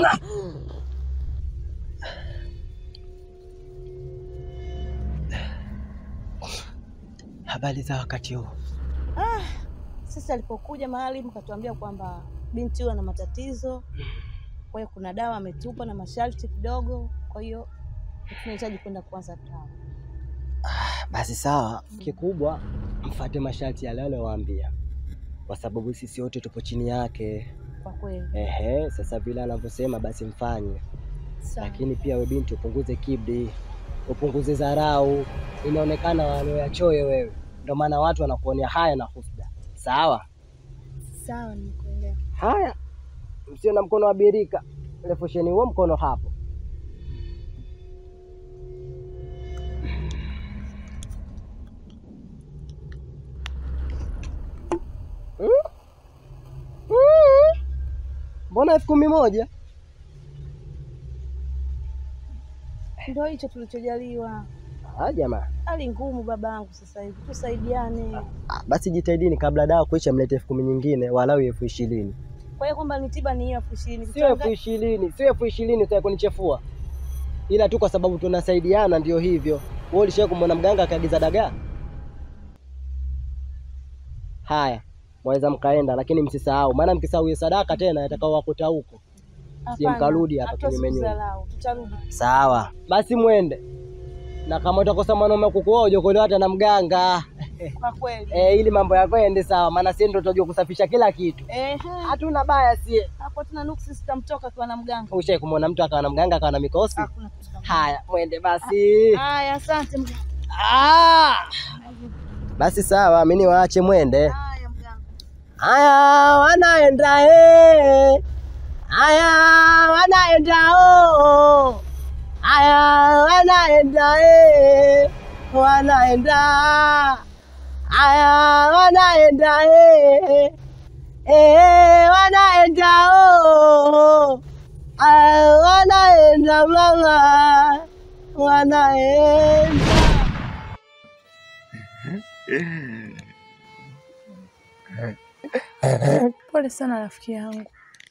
Habari za wakati huu? Ah, sisi alipokuja mahali mkatuambia kwamba binti huyo ana matatizo, kwa hiyo kuna dawa ametupa na masharti kidogo, kwa hiyo tunahitaji kwenda kuanza dawa. Basi sawa, kikubwa mfate masharti yale aliyowaambia, kwa sababu sisi wote tupo chini yake. Kwa kweli Ehe, sasa vile anavyosema basi mfanye, Sawa. lakini pia we binti upunguze kibri, upunguze dharau. Inaonekana wanaoyachoyo wewe, ndio maana watu wanakuonea haya na husda. Sawa Sawa, nimekuelewa. haya, msio na mkono wa birika, refusheni huo mkono hapo. Hmm? Hmm? Mbona elfu kumi moja? Ndio hicho tulichojaliwa. Ah, jamaa. Hali ngumu babangu sasa hivi, tusaidiane. Ah, basi jitahidini kabla dawa kuisha, mlete elfu kumi nyingine walau elfu ishirini. Kwa hiyo kwamba ni tiba ni hiyo elfu ishirini. Sio elfu ishirini, sio elfu ishirini utaki kunichefua, ila tu kwa sababu tunasaidiana, ndio hivyo. Wewe ulishawahi kumwona mganga akaagiza dagaa? Haya, mwaweza mkaenda, lakini msisahau, maana mkisahau hiyo sadaka tena yatakao wakuta huko, sije mkarudi hapa kinyume nyume. Tutarudi. Sawa, basi mwende, na kama utakosa mwanaume kukuoa ujokolewa hata na mganga Kwa kweli. eh, ili mambo yako yaende sawa, maana sisi ndio tutajua kusafisha kila kitu. Ehe. Hatuna baya sie. Hapo tuna nuksi sitamtoka akiwa na mganga. Ushai kumwona mtu akawa na mganga akawa na mikosi? Hakuna kitu kama Haya, mwende basi. Haya, asante mganga. Ah! Basi sawa, mimi niwaache mwende. Haya mganga. Haya, wanaenda eh. Haya, wanaenda oh. Haya, wanaenda eh. Wanaenda. Haya, wanaenda eh. Eh, wanaenda oh. Haya, wanaenda mama. Wanaenda. Pole sana rafiki yangu.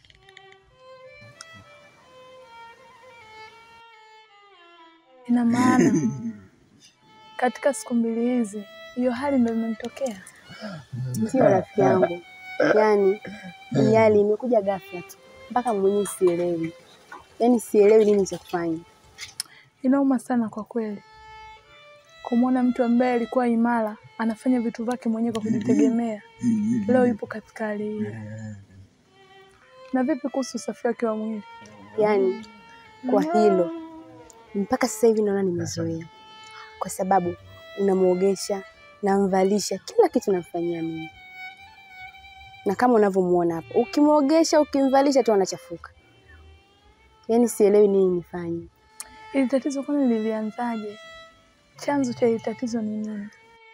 Ina maana katika siku mbili hizi hiyo hali ndio imenitokea. Ndio rafiki yangu, yaani hii hali imekuja ghafla tu, mpaka mwenyewe sielewi, yaani sielewi nini cha kufanya. Inauma sana kwa kweli kumwona mtu ambaye alikuwa imara anafanya vitu vyake mwenyewe kwa kujitegemea, leo yupo katika hali hiyo. Na vipi kuhusu usafi wake wa mwili? Yaani kwa hilo mpaka sasa hivi naona nimezoea, kwa sababu unamwogesha, namvalisha, kila kitu namfanyia mimi, na kama unavyomuona hapa, ukimwogesha, ukimvalisha tu anachafuka. Yaani sielewi nini nifanye. Ili tatizo kwani lilianzaje? Chanzo cha hili tatizo ni nini?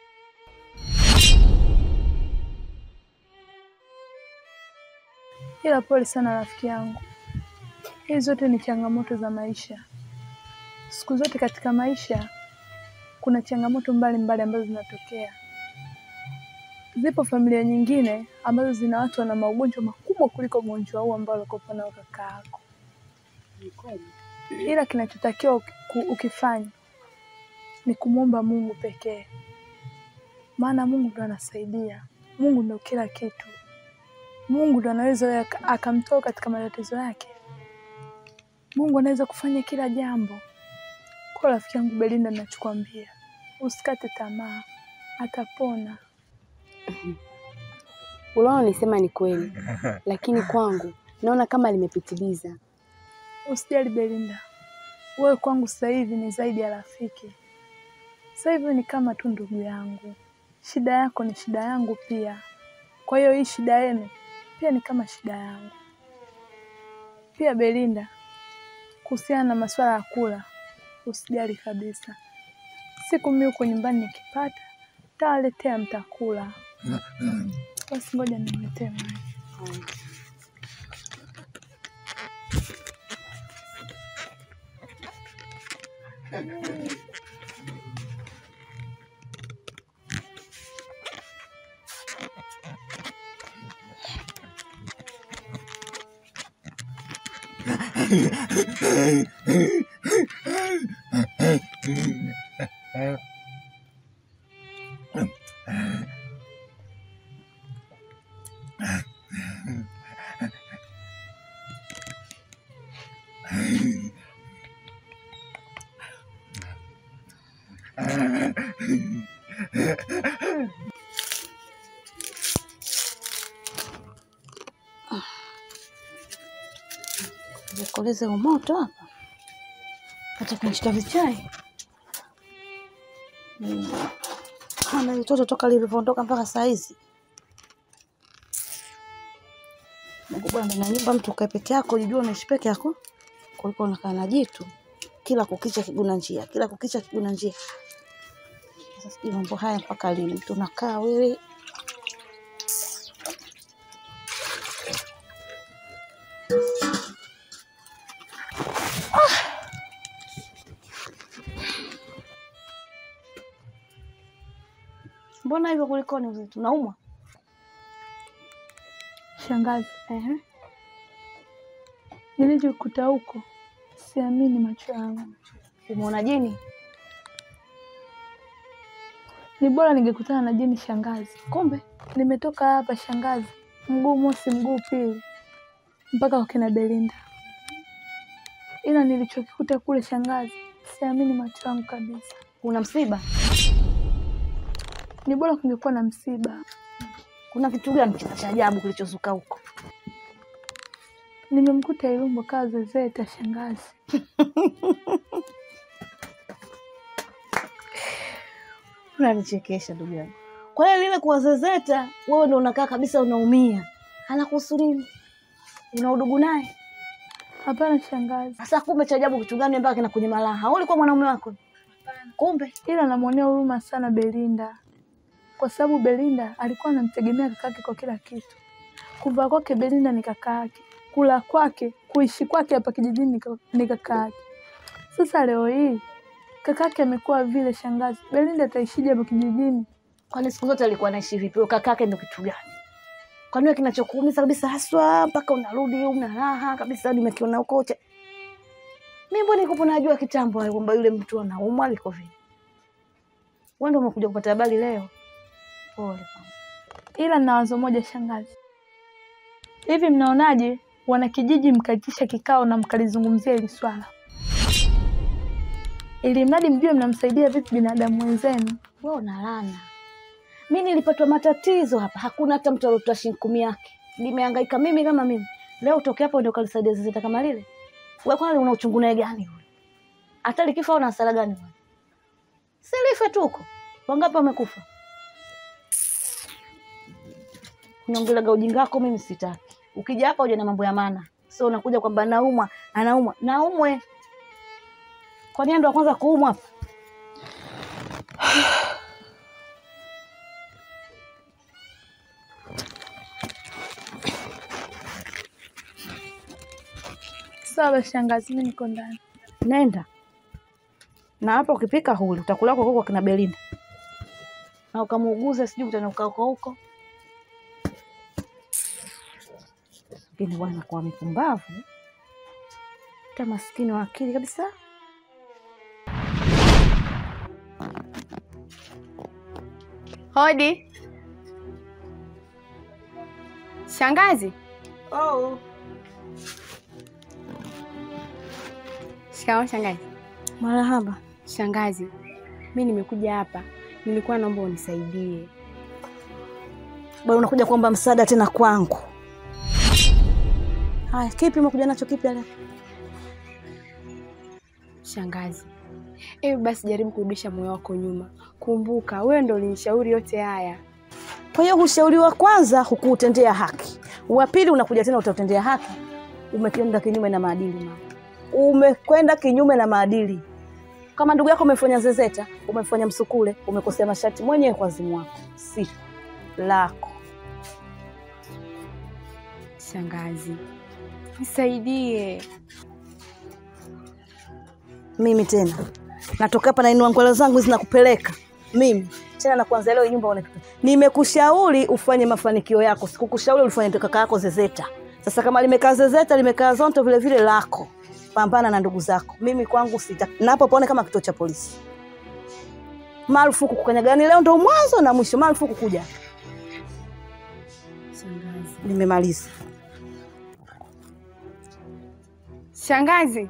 Ila pole sana rafiki yangu, hizi zote ni changamoto za maisha. Siku zote katika maisha kuna changamoto mbalimbali ambazo zinatokea. Zipo familia nyingine ambazo zina watu wana magonjwa makubwa kuliko ugonjwa huu ambao alikopa nao kaka yako, ila kinachotakiwa uki- ku- ukifanya ni kumwomba Mungu pekee, maana Mungu ndo anasaidia. Mungu ndo kila kitu. Mungu ndo anaweza aka- akamtoa katika matatizo yake. Mungu anaweza kufanya kila jambo. Kwa rafiki yangu Belinda, nachokwambia usikate tamaa, atapona. Unaonisema ni kweli, lakini kwangu naona kama limepitiliza. Usijali Belinda, wewe kwangu sasa hivi ni zaidi ya rafiki. Sasa hivi ni kama tu ndugu yangu. Shida yako ni shida yangu pia, kwa hiyo hii shida yenu pia ni kama shida yangu. Pia Belinda, kuhusiana na masuala ya kula, usijali kabisa. Siku mimi huko nyumbani nikipata, tawaletea mtakula. Basi ngoja nimletee maji. Koleze umoto hapa, acha kunishika vichai. Mm. Ana mtoto toka lilivyoondoka mpaka saa hizi. Mungu bwana, na nyumba mtu ukae peke yako, jijua unaishi peke yako kuliko unakaa na jitu kila kukicha kiguna njia, kila kukicha kiguna njia. Sasa sijui mambo haya mpaka lini mtu unakaa wewe Mbona hivyo kulikoni uzito? Unaumwa? Shangazi, ehe, nilichokuta huko siamini macho yangu. Umeona jini? Ni bora ningekutana na jini shangazi. Kumbe nimetoka hapa shangazi, mguu mosi mguu pili mpaka kwa kina Belinda, ila nilichokikuta kule shangazi, siamini macho yangu kabisa. Una msiba? Ni bora kungekuwa na msiba. Kuna kitu gani cha ajabu kilichozuka huko? Nimemkuta Ilumbo kaa zezeta shangazi. Unanichekesha ndugu yangu. Kwa hiyo lile kuwazezeta, wewe ndo unakaa kabisa unaumia. Anakuhusu nini? Una udugu naye? Hapana shangazi. Sasa kumbe cha ajabu kitu gani mpaka kina kwenye malaha? Wewe ulikuwa mwanaume wako? Kumbe ila namwonea huruma sana Belinda, kwa sababu Belinda alikuwa anamtegemea kakake kwa kila kitu. Kuvaa kwake Belinda ni kaka yake, kula kwake, kuishi kwake hapa kijijini ni ka- ni kaka yake. Sasa leo hii kakake amekuwa vile, shangazi, Belinda ataishije hapa kijijini? kwani siku zote alikuwa anaishi vipi? Huyo kakake ndo kitu gani? Kwani wewe kinachokuumiza kabisa haswa mpaka unarudi una raha kabisa nimekiona huko che. Mimi mbona niko najua kitambo hayo kwamba yule mtu anaumwa aliko vipi. Wewe ndio umekuja kupata habari leo. Pole mama. Ila na wazo moja shangazi, hivi mnaonaje wanakijiji mkaitisha kikao na mkalizungumzia hili swala, ili mradi mjue mnamsaidia vipi binadamu wenzenu. Wewe unalana. Mimi nilipatwa matatizo hapa, hakuna hata mtu aliotoa shilingi kumi yake. Nimehangaika mimi kama mimi. Leo utoke hapo ndio kalisaidia zezeta kama lile. Wewe kwani una uchungu naye gani yule? Hata likifa una hasara gani wewe? Si life tu huko. Wangapi wamekufa? Unaongelaga ujinga wako mimi sitaki. Ukija hapa uje na mambo ya maana. Sio unakuja kwamba naumwa, anaumwa. Naumwe. Kwa nini ndo wa kwanza kuumwa hapa? Sawa shangazi, mimi niko ndani. Nenda na hapa, ukipika huli utakula huko kwa kina Belinda na ukamuuguza, sijui utanuka huko huko. Lakini bwana kwa mipumbavu ta maskini wa akili kabisa. Hodi shangazi. Oh. Shikamoo shangazi. Marahaba. Shangazi, mi nimekuja hapa, nilikuwa naomba unisaidie. Bwana, unakuja kuomba msaada tena kwangu? Haya, kipi umekuja nacho kipi leo? Shangazi, hebu basi jaribu kurudisha moyo wako nyuma. Kumbuka wewe ndo ulinishauri yote haya. Kwa hiyo ushauri wa kwanza hukuutendea haki, wa pili unakuja tena utautendea haki. Umekwenda kinyume na maadili mama, umekwenda kinyume na maadili. Kama ndugu yako umefanya zezeta, umefanya msukule, umekosea masharti mwenyewe kwa wazimu wako, si lako. Shangazi, nisaidie. Mimi tena natoka hapa nainua ngwala zangu zinakupeleka mimi tena na kuanza leo nyumba uone. Nimekushauri ufanye mafanikio yako, sikukushauri ulifanye kaka yako zezeta. Sasa kama limekaa zezeta, limekaa zonto vile vile lako, pambana na ndugu zako. Mimi kwangu sita, na hapo paone kama kituo cha polisi. Marufuku kukanyagani, leo ndo mwanzo na mwisho, marufuku kuja. Shangazi, Nimemaliza. shangazi,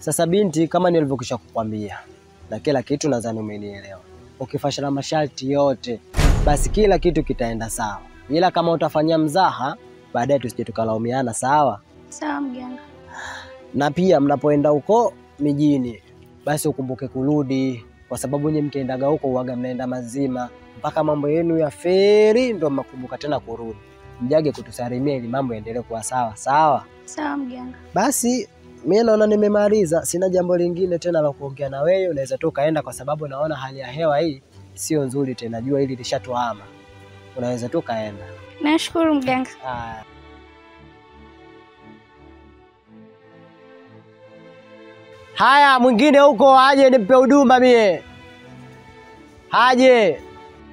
Sasa binti, kama nilivyokisha kukwambia na kila kitu, nadhani umenielewa. Ukifashana masharti yote, basi kila kitu kitaenda sawa, ila kama utafanyia mzaha, baadaye tusije tukalaumiana. Sawa? Sawa mganga. na pia mnapoenda huko mijini, basi ukumbuke kurudi, kwa sababu nyinyi mkiendaga huko uwaga mnaenda mazima mpaka mambo yenu ya feri, ndo mnakumbuka tena kurudi. Mjage kutusalimia ili mambo yaendelee kuwa sawa sawa. Sawa mganga. Basi mi naona nimemaliza, sina jambo lingine tena la kuongea na wewe. Unaweza tu ukaenda, kwa sababu naona hali ya hewa hii sio nzuri tena, jua hili lishatuhama. Unaweza tu ukaenda. Nashukuru mganga. Haya. Haya, mwingine huko aje nimpe huduma mie, aje.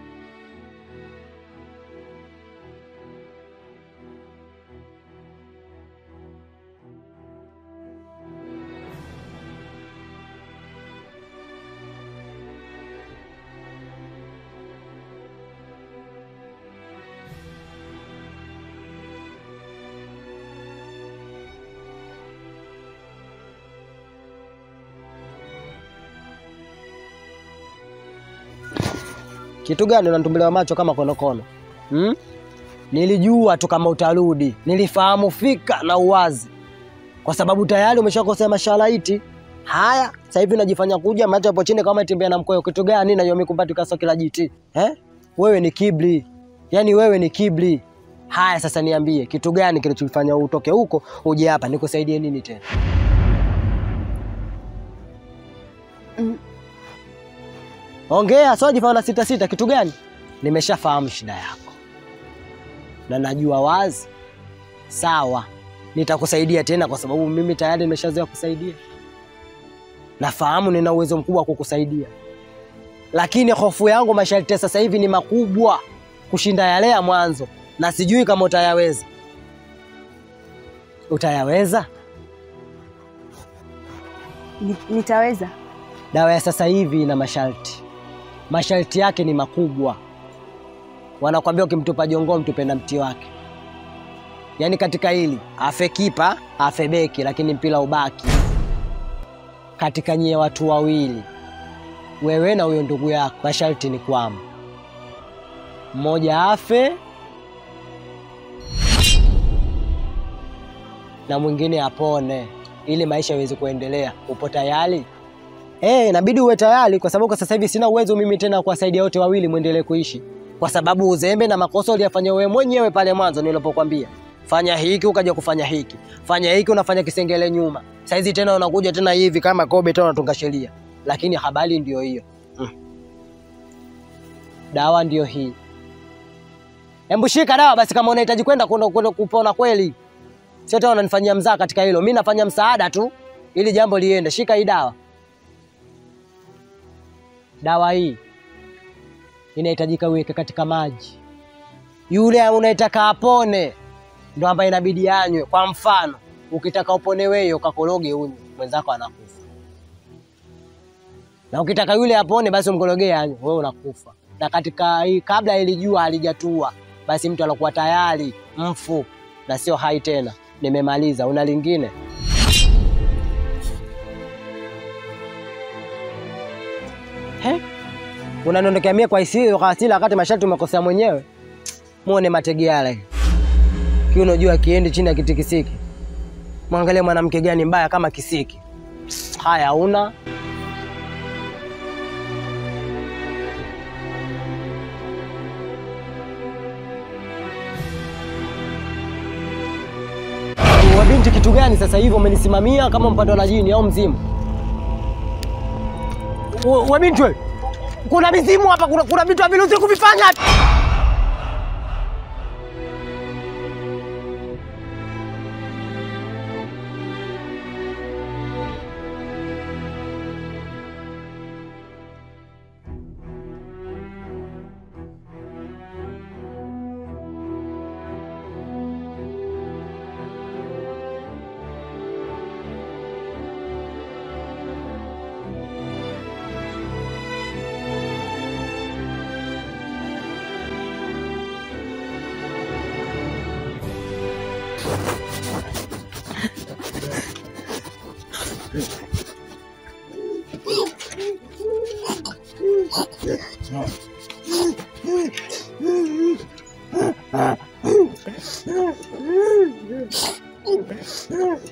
Kitu gani unatumbuliwa macho kama konokono hmm? Nilijua tu kama utarudi, nilifahamu fika na uwazi, kwa sababu tayari umeshakosea mashalaiti haya. Sasa hivi unajifanya kuja macho hapo chini kama tembea na mkoyo. Kitu gani na yomi kumbati kaso kila jiti eh? Wewe ni kibli, yani wewe ni kibli. Haya, sasa niambie kitu gani kilichofanya utoke huko uje hapa, nikusaidie nini tena? Ongea, sio jifanya na sita sita. Kitu gani? Nimeshafahamu shida yako na najua wazi. Sawa, nitakusaidia tena, kwa sababu mimi tayari nimeshazoea kusaidia. Nafahamu nina uwezo mkubwa wa kukusaidia, lakini hofu yangu masharti ya sasa hivi ni makubwa kushinda yale ya mwanzo, na sijui kama utayaweza. Utayaweza? Ni- Nitaweza. Dawa ya sasa hivi ina masharti, masharti yake ni makubwa. Wanakwambia ukimtupa jongoo mtupe na mti wake. Yaani katika hili afe kipa afe beki, lakini mpira ubaki katika nyie watu wawili, wewe na huyo ndugu yako. Masharti ni kwamba mmoja afe na mwingine apone, ili maisha yaweze kuendelea. Upo tayari? Eh, inabidi uwe tayari kwa sababu kwa sasa hivi sina uwezo mimi tena wa kuwasaidia wote wawili muendelee kuishi, kwa sababu uzembe na makosa uliyafanya wewe mwenyewe pale mwanzo nilipokuambia fanya hiki ukaja kufanya hiki, fanya hiki unafanya kisengele nyuma. Saizi tena unakuja tena hivi kama kobe tena unatunga sheria, lakini habari ndio hiyo mm. Dawa ndio hii. Hebu shika dawa basi, kama unahitaji kwenda kwenda kwenda kupona kweli, sio tena unanifanyia mzaa katika hilo. Mimi nafanya msaada tu ili jambo liende. Shika hii dawa. Dawa hii inahitajika uweke katika maji. Yule unayetaka apone ndo ambaye inabidi anywe. Kwa mfano, ukitaka upone wewe ukakoroge unywe, mwenzako anakufa, na ukitaka yule apone, basi umkorogee anywe, wewe unakufa. Na katika hii, kabla ili jua halijatua, basi mtu anakuwa tayari mfu na sio hai tena. Nimemaliza. Una lingine? He? Unaniondokea mie kwa hisia kwa hasira wakati masharti umekosea mwenyewe. Muone matege yale. Kiuno juu akiendi chini ya kitikisiki. Mwangalie mwanamke gani mbaya kama kisiki. Haya una wa binti kitu gani sasa hivi umenisimamia kama mpando la jini au mzimu? Wa- wa binti wewe. Kuna mizimu hapa, kuna, kuna vitu haviruhusi kuvifanya.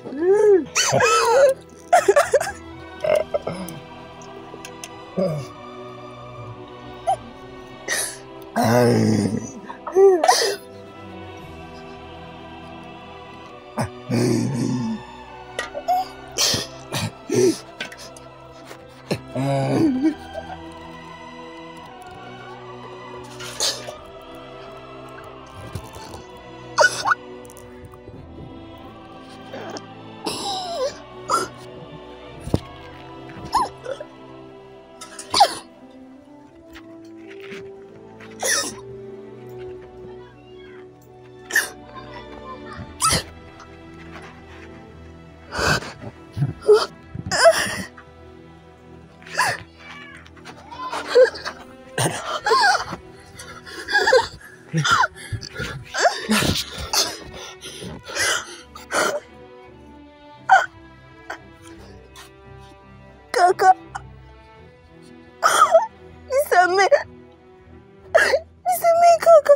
Kaka, nisamee, nisamee kaka,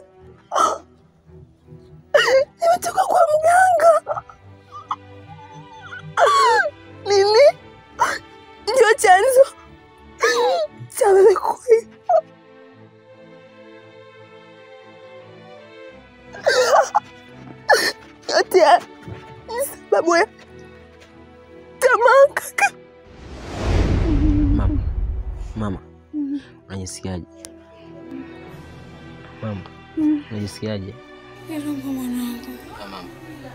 nimetoka kwa mganga. Mimi ndio chanzo cha wewe kuiba. Yote haya ni sababu ya tamaa kaka. Mama, mama, unajisikiaje? Mama, unajisikiaje? Irumba mwanangu, Mama,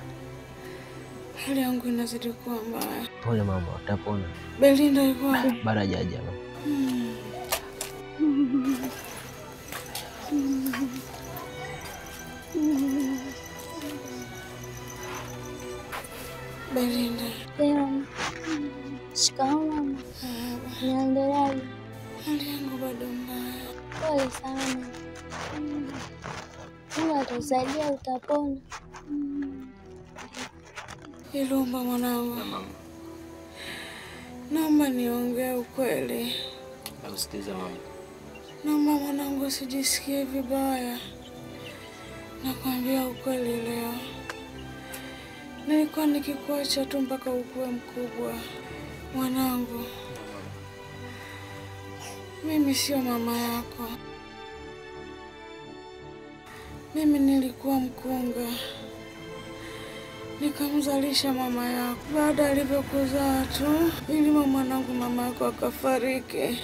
hali yangu inazidi kuwa mbaya. pole mama, utapona. Belinda yuko wapi? Bado hajaja mama. Belinda, Shikamoo mama. Niendeleaje? hali yangu bado mbaya. Pole sana. Mungu atakusaidia, utapona. Irumba mwanangu, naomba niongee ukweli. Nakusikiliza mama. Naomba mwanangu usijisikie vibaya. Nakwambia ukweli leo, nilikuwa nikikuacha tu mpaka ukuwe mkubwa. Mwanangu, mimi sio mama yako. Mimi nilikuwa mkunga, nikamzalisha mama yako. Baada alivyokuzaa tu, ilima mwanangu, mama yako akafariki,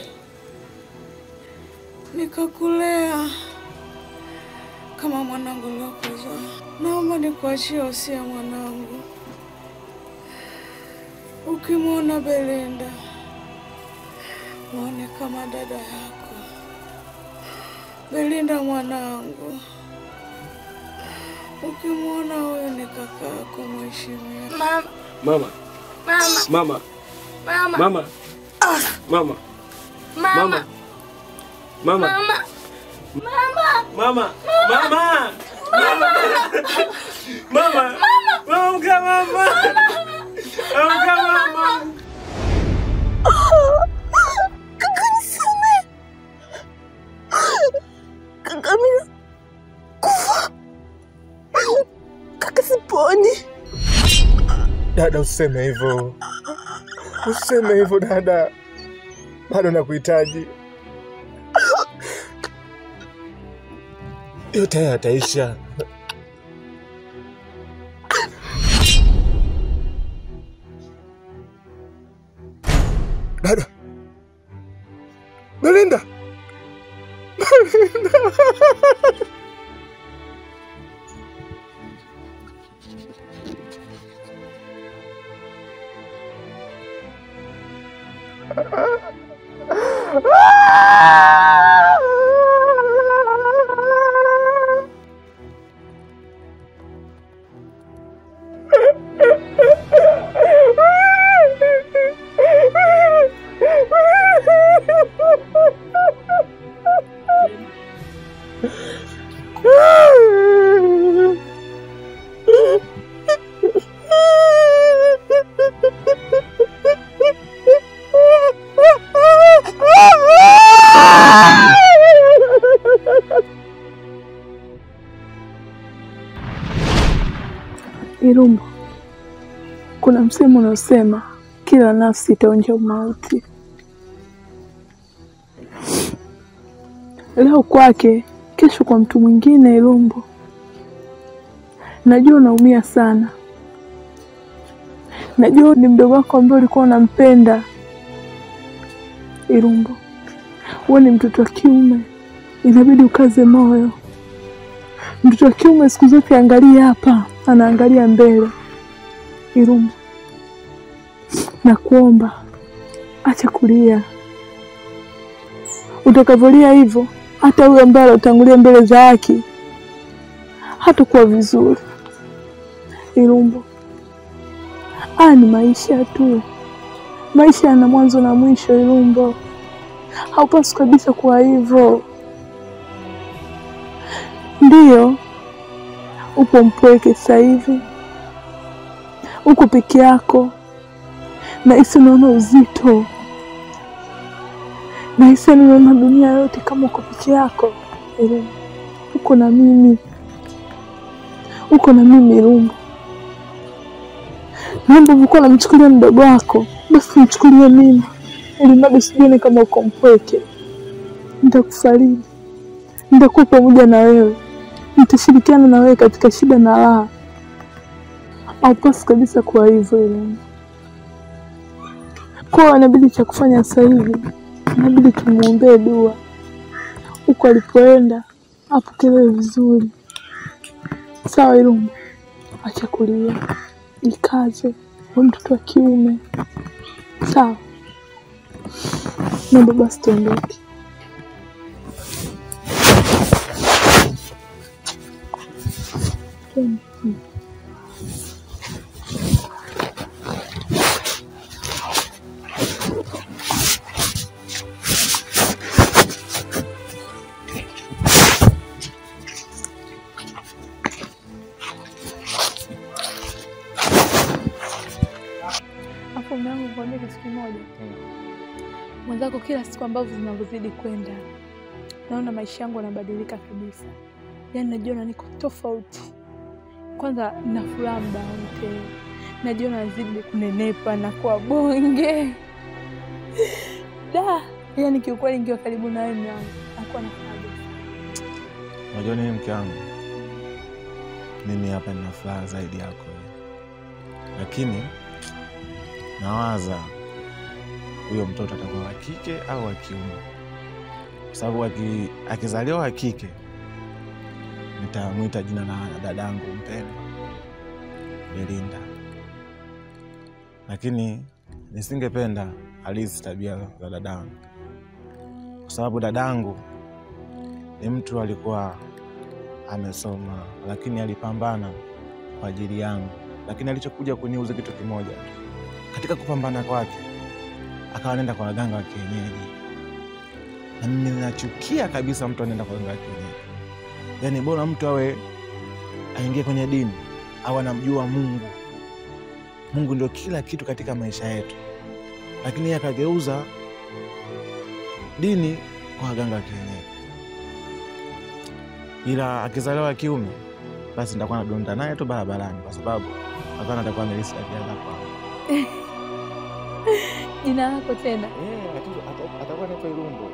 nikakulea kama mwanangu niliokuzaa. Naomba nikuachie usia mwanangu, ukimwona Belinda muone kama dada yako. Belinda mwanangu, ukimwona huyo ni kaka yako, mheshimiwa. Mama, Mama, mama, mama, mama, mama, mama, mama, mama, mama, mama, mama, mama, mama, mama, amka mama, amka mama. Kaka nisamee. Kaka mimi kufa. Kaka siponi. Dada, usiseme hivyo, usiseme hivyo dada, bado nakuhitaji. Yote haya yataisha. Dada, Belinda, Belinda. Irumbo, kuna msemo unaosema kila nafsi itaonja umauti. Leo kwake, kesho kwa mtu mwingine. Ilumbo, najua unaumia sana, najua ni mdogo wako ambaye ulikuwa unampenda. Ilumbo, wewe ni mtoto wa kiume, inabidi ukaze moyo. Mtoto wa kiume siku zote angalia hapa, anaangalia mbele. Ilumbo, nakuomba acha kulia. Utakavyolia hivyo, hata huyo ambaye alotangulia mbele za haki hatakuwa vizuri. Ilumbo, haya ni maisha tu, maisha yana mwanzo na mwisho. Ilumbo, haupaswi kabisa kuwa hivyo. Ndiyo, upo mpweke sasa hivi, uko peke yako, nahisi unaona uzito, nahisi unaona dunia yote kama uko peke yako. Ilumbo, uko na mimi, uko na mimi. Ilumbo, naomba ulikuwa namchukulia mdogo wako, basi mchukulie mimi, ili mradi usijione kama uko mpweke. Nitakufariji, nitakuwa pamoja na wewe, nitashirikiana na wewe katika shida na raha. Haupasi kabisa kuwa hivyo Ilumbo. Kwa inabidi cha kufanya sasa hivi, inabidi tumwombee dua, huko alipoenda apokelewe vizuri. Sawa Ilumbo, acha kulia, jikaze, we mtoto wa kiume. Sawa, naomba basi tuondoke. Twende. Hapo mume wangu, nikwambia kitu kimoja. Mwenzako, kila siku ambavyo zinavyozidi kwenda, naona maisha yangu yanabadilika kabisa. Yaani najiona niko tofauti. Kwanza na furaha muda wote, najiona nazidi kunenepa na kuwa bonge da. Yaani kiukweli, nikiwa karibu na wewe mume wangu, nakuwa na furaha kabisa. Unajua nini mke wangu, mimi hapa nina furaha zaidi yako, lakini nawaza huyo mtoto atakuwa wa kike au wa kiume, kwa sababu aki- akizaliwa wa kike nitamwita jina la dadangu mpendwa Belinda, lakini nisingependa halisi tabia za dadangu, kwa sababu dadangu ni mtu alikuwa amesoma, lakini alipambana kwa ajili yangu, lakini alichokuja kuniuza kitu kimoja tu. Katika kupambana kwake akawa anaenda kwa waganga wa kienyeji, na mimi ninachukia kabisa mtu anaenda kwa waganga wa kienyeji. Yaani bora mtu awe aingie kwenye dini au anamjua Mungu. Mungu ndio kila kitu katika maisha yetu, lakini yeye akageuza dini kwa waganga wa kienyeji. Ila akizaliwa wa kiume, basi nitakuwa nadonda naye tu barabarani, kwa sababu hapana, atakuwa amelisi tabia za kwangu. Jina lako tena? Atakuwa naitwa Ilumbo.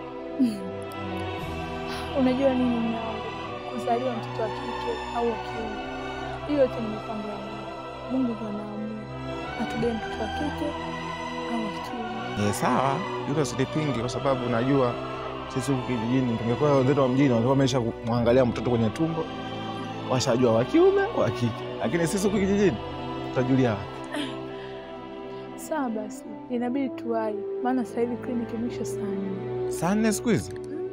Unajua nini mume wangu, kuzaliwa mtoto wa kike au wa kiume, hiyo yote ni mipango ya Mungu. Mungu ndo anaamua atugae mtoto wa kike au wa kiume. Eh, sawa, hilo silipingi kwa sababu najua sisi huku kijijini tungekuwa wenzetu wa mjini wangekuwa wamesha kumwangalia mtoto kwenye tumbo, washajua wa kiume wa kike, lakini sisi huku kijijini tutajulia wapi? Sawa basi, inabidi tuwai, maana sasa hivi kliniki mwisho saa nne. Saa nne siku hizi.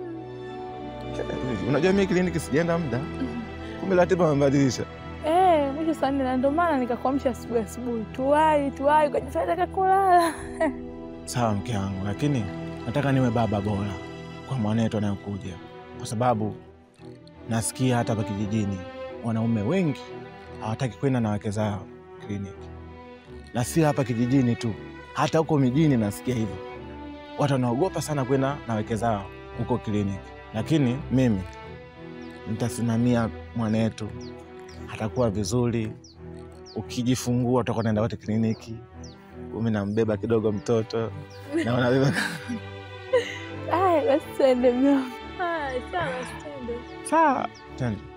Eh, Unajua mimi kliniki sijaenda muda, kumbe ratiba wamebadilisha. Eh, mwisho saa nne, na ndio maana nikakuamsha asubuhi asubuhi, tuwai tuwai, ukajifanya nataka kulala. Sawa mke wangu, lakini nataka niwe baba bora kwa mwanetu anayokuja, kwa sababu nasikia hata hapa kijijini wanaume wengi hawataki kwenda na wake zao kliniki, na si hapa kijijini tu, hata huko mijini nasikia hivyo. Watu wanaogopa sana kwenda na wake zao huko kliniki, lakini mimi nitasimamia mwanetu, atakuwa vizuri, ukijifungua utakuwa naenda wote kliniki, umi nambeba kidogo mtoto na unabeba Aya, basi tuende mama. Haya, sawa, basi tuende. sawa, twende.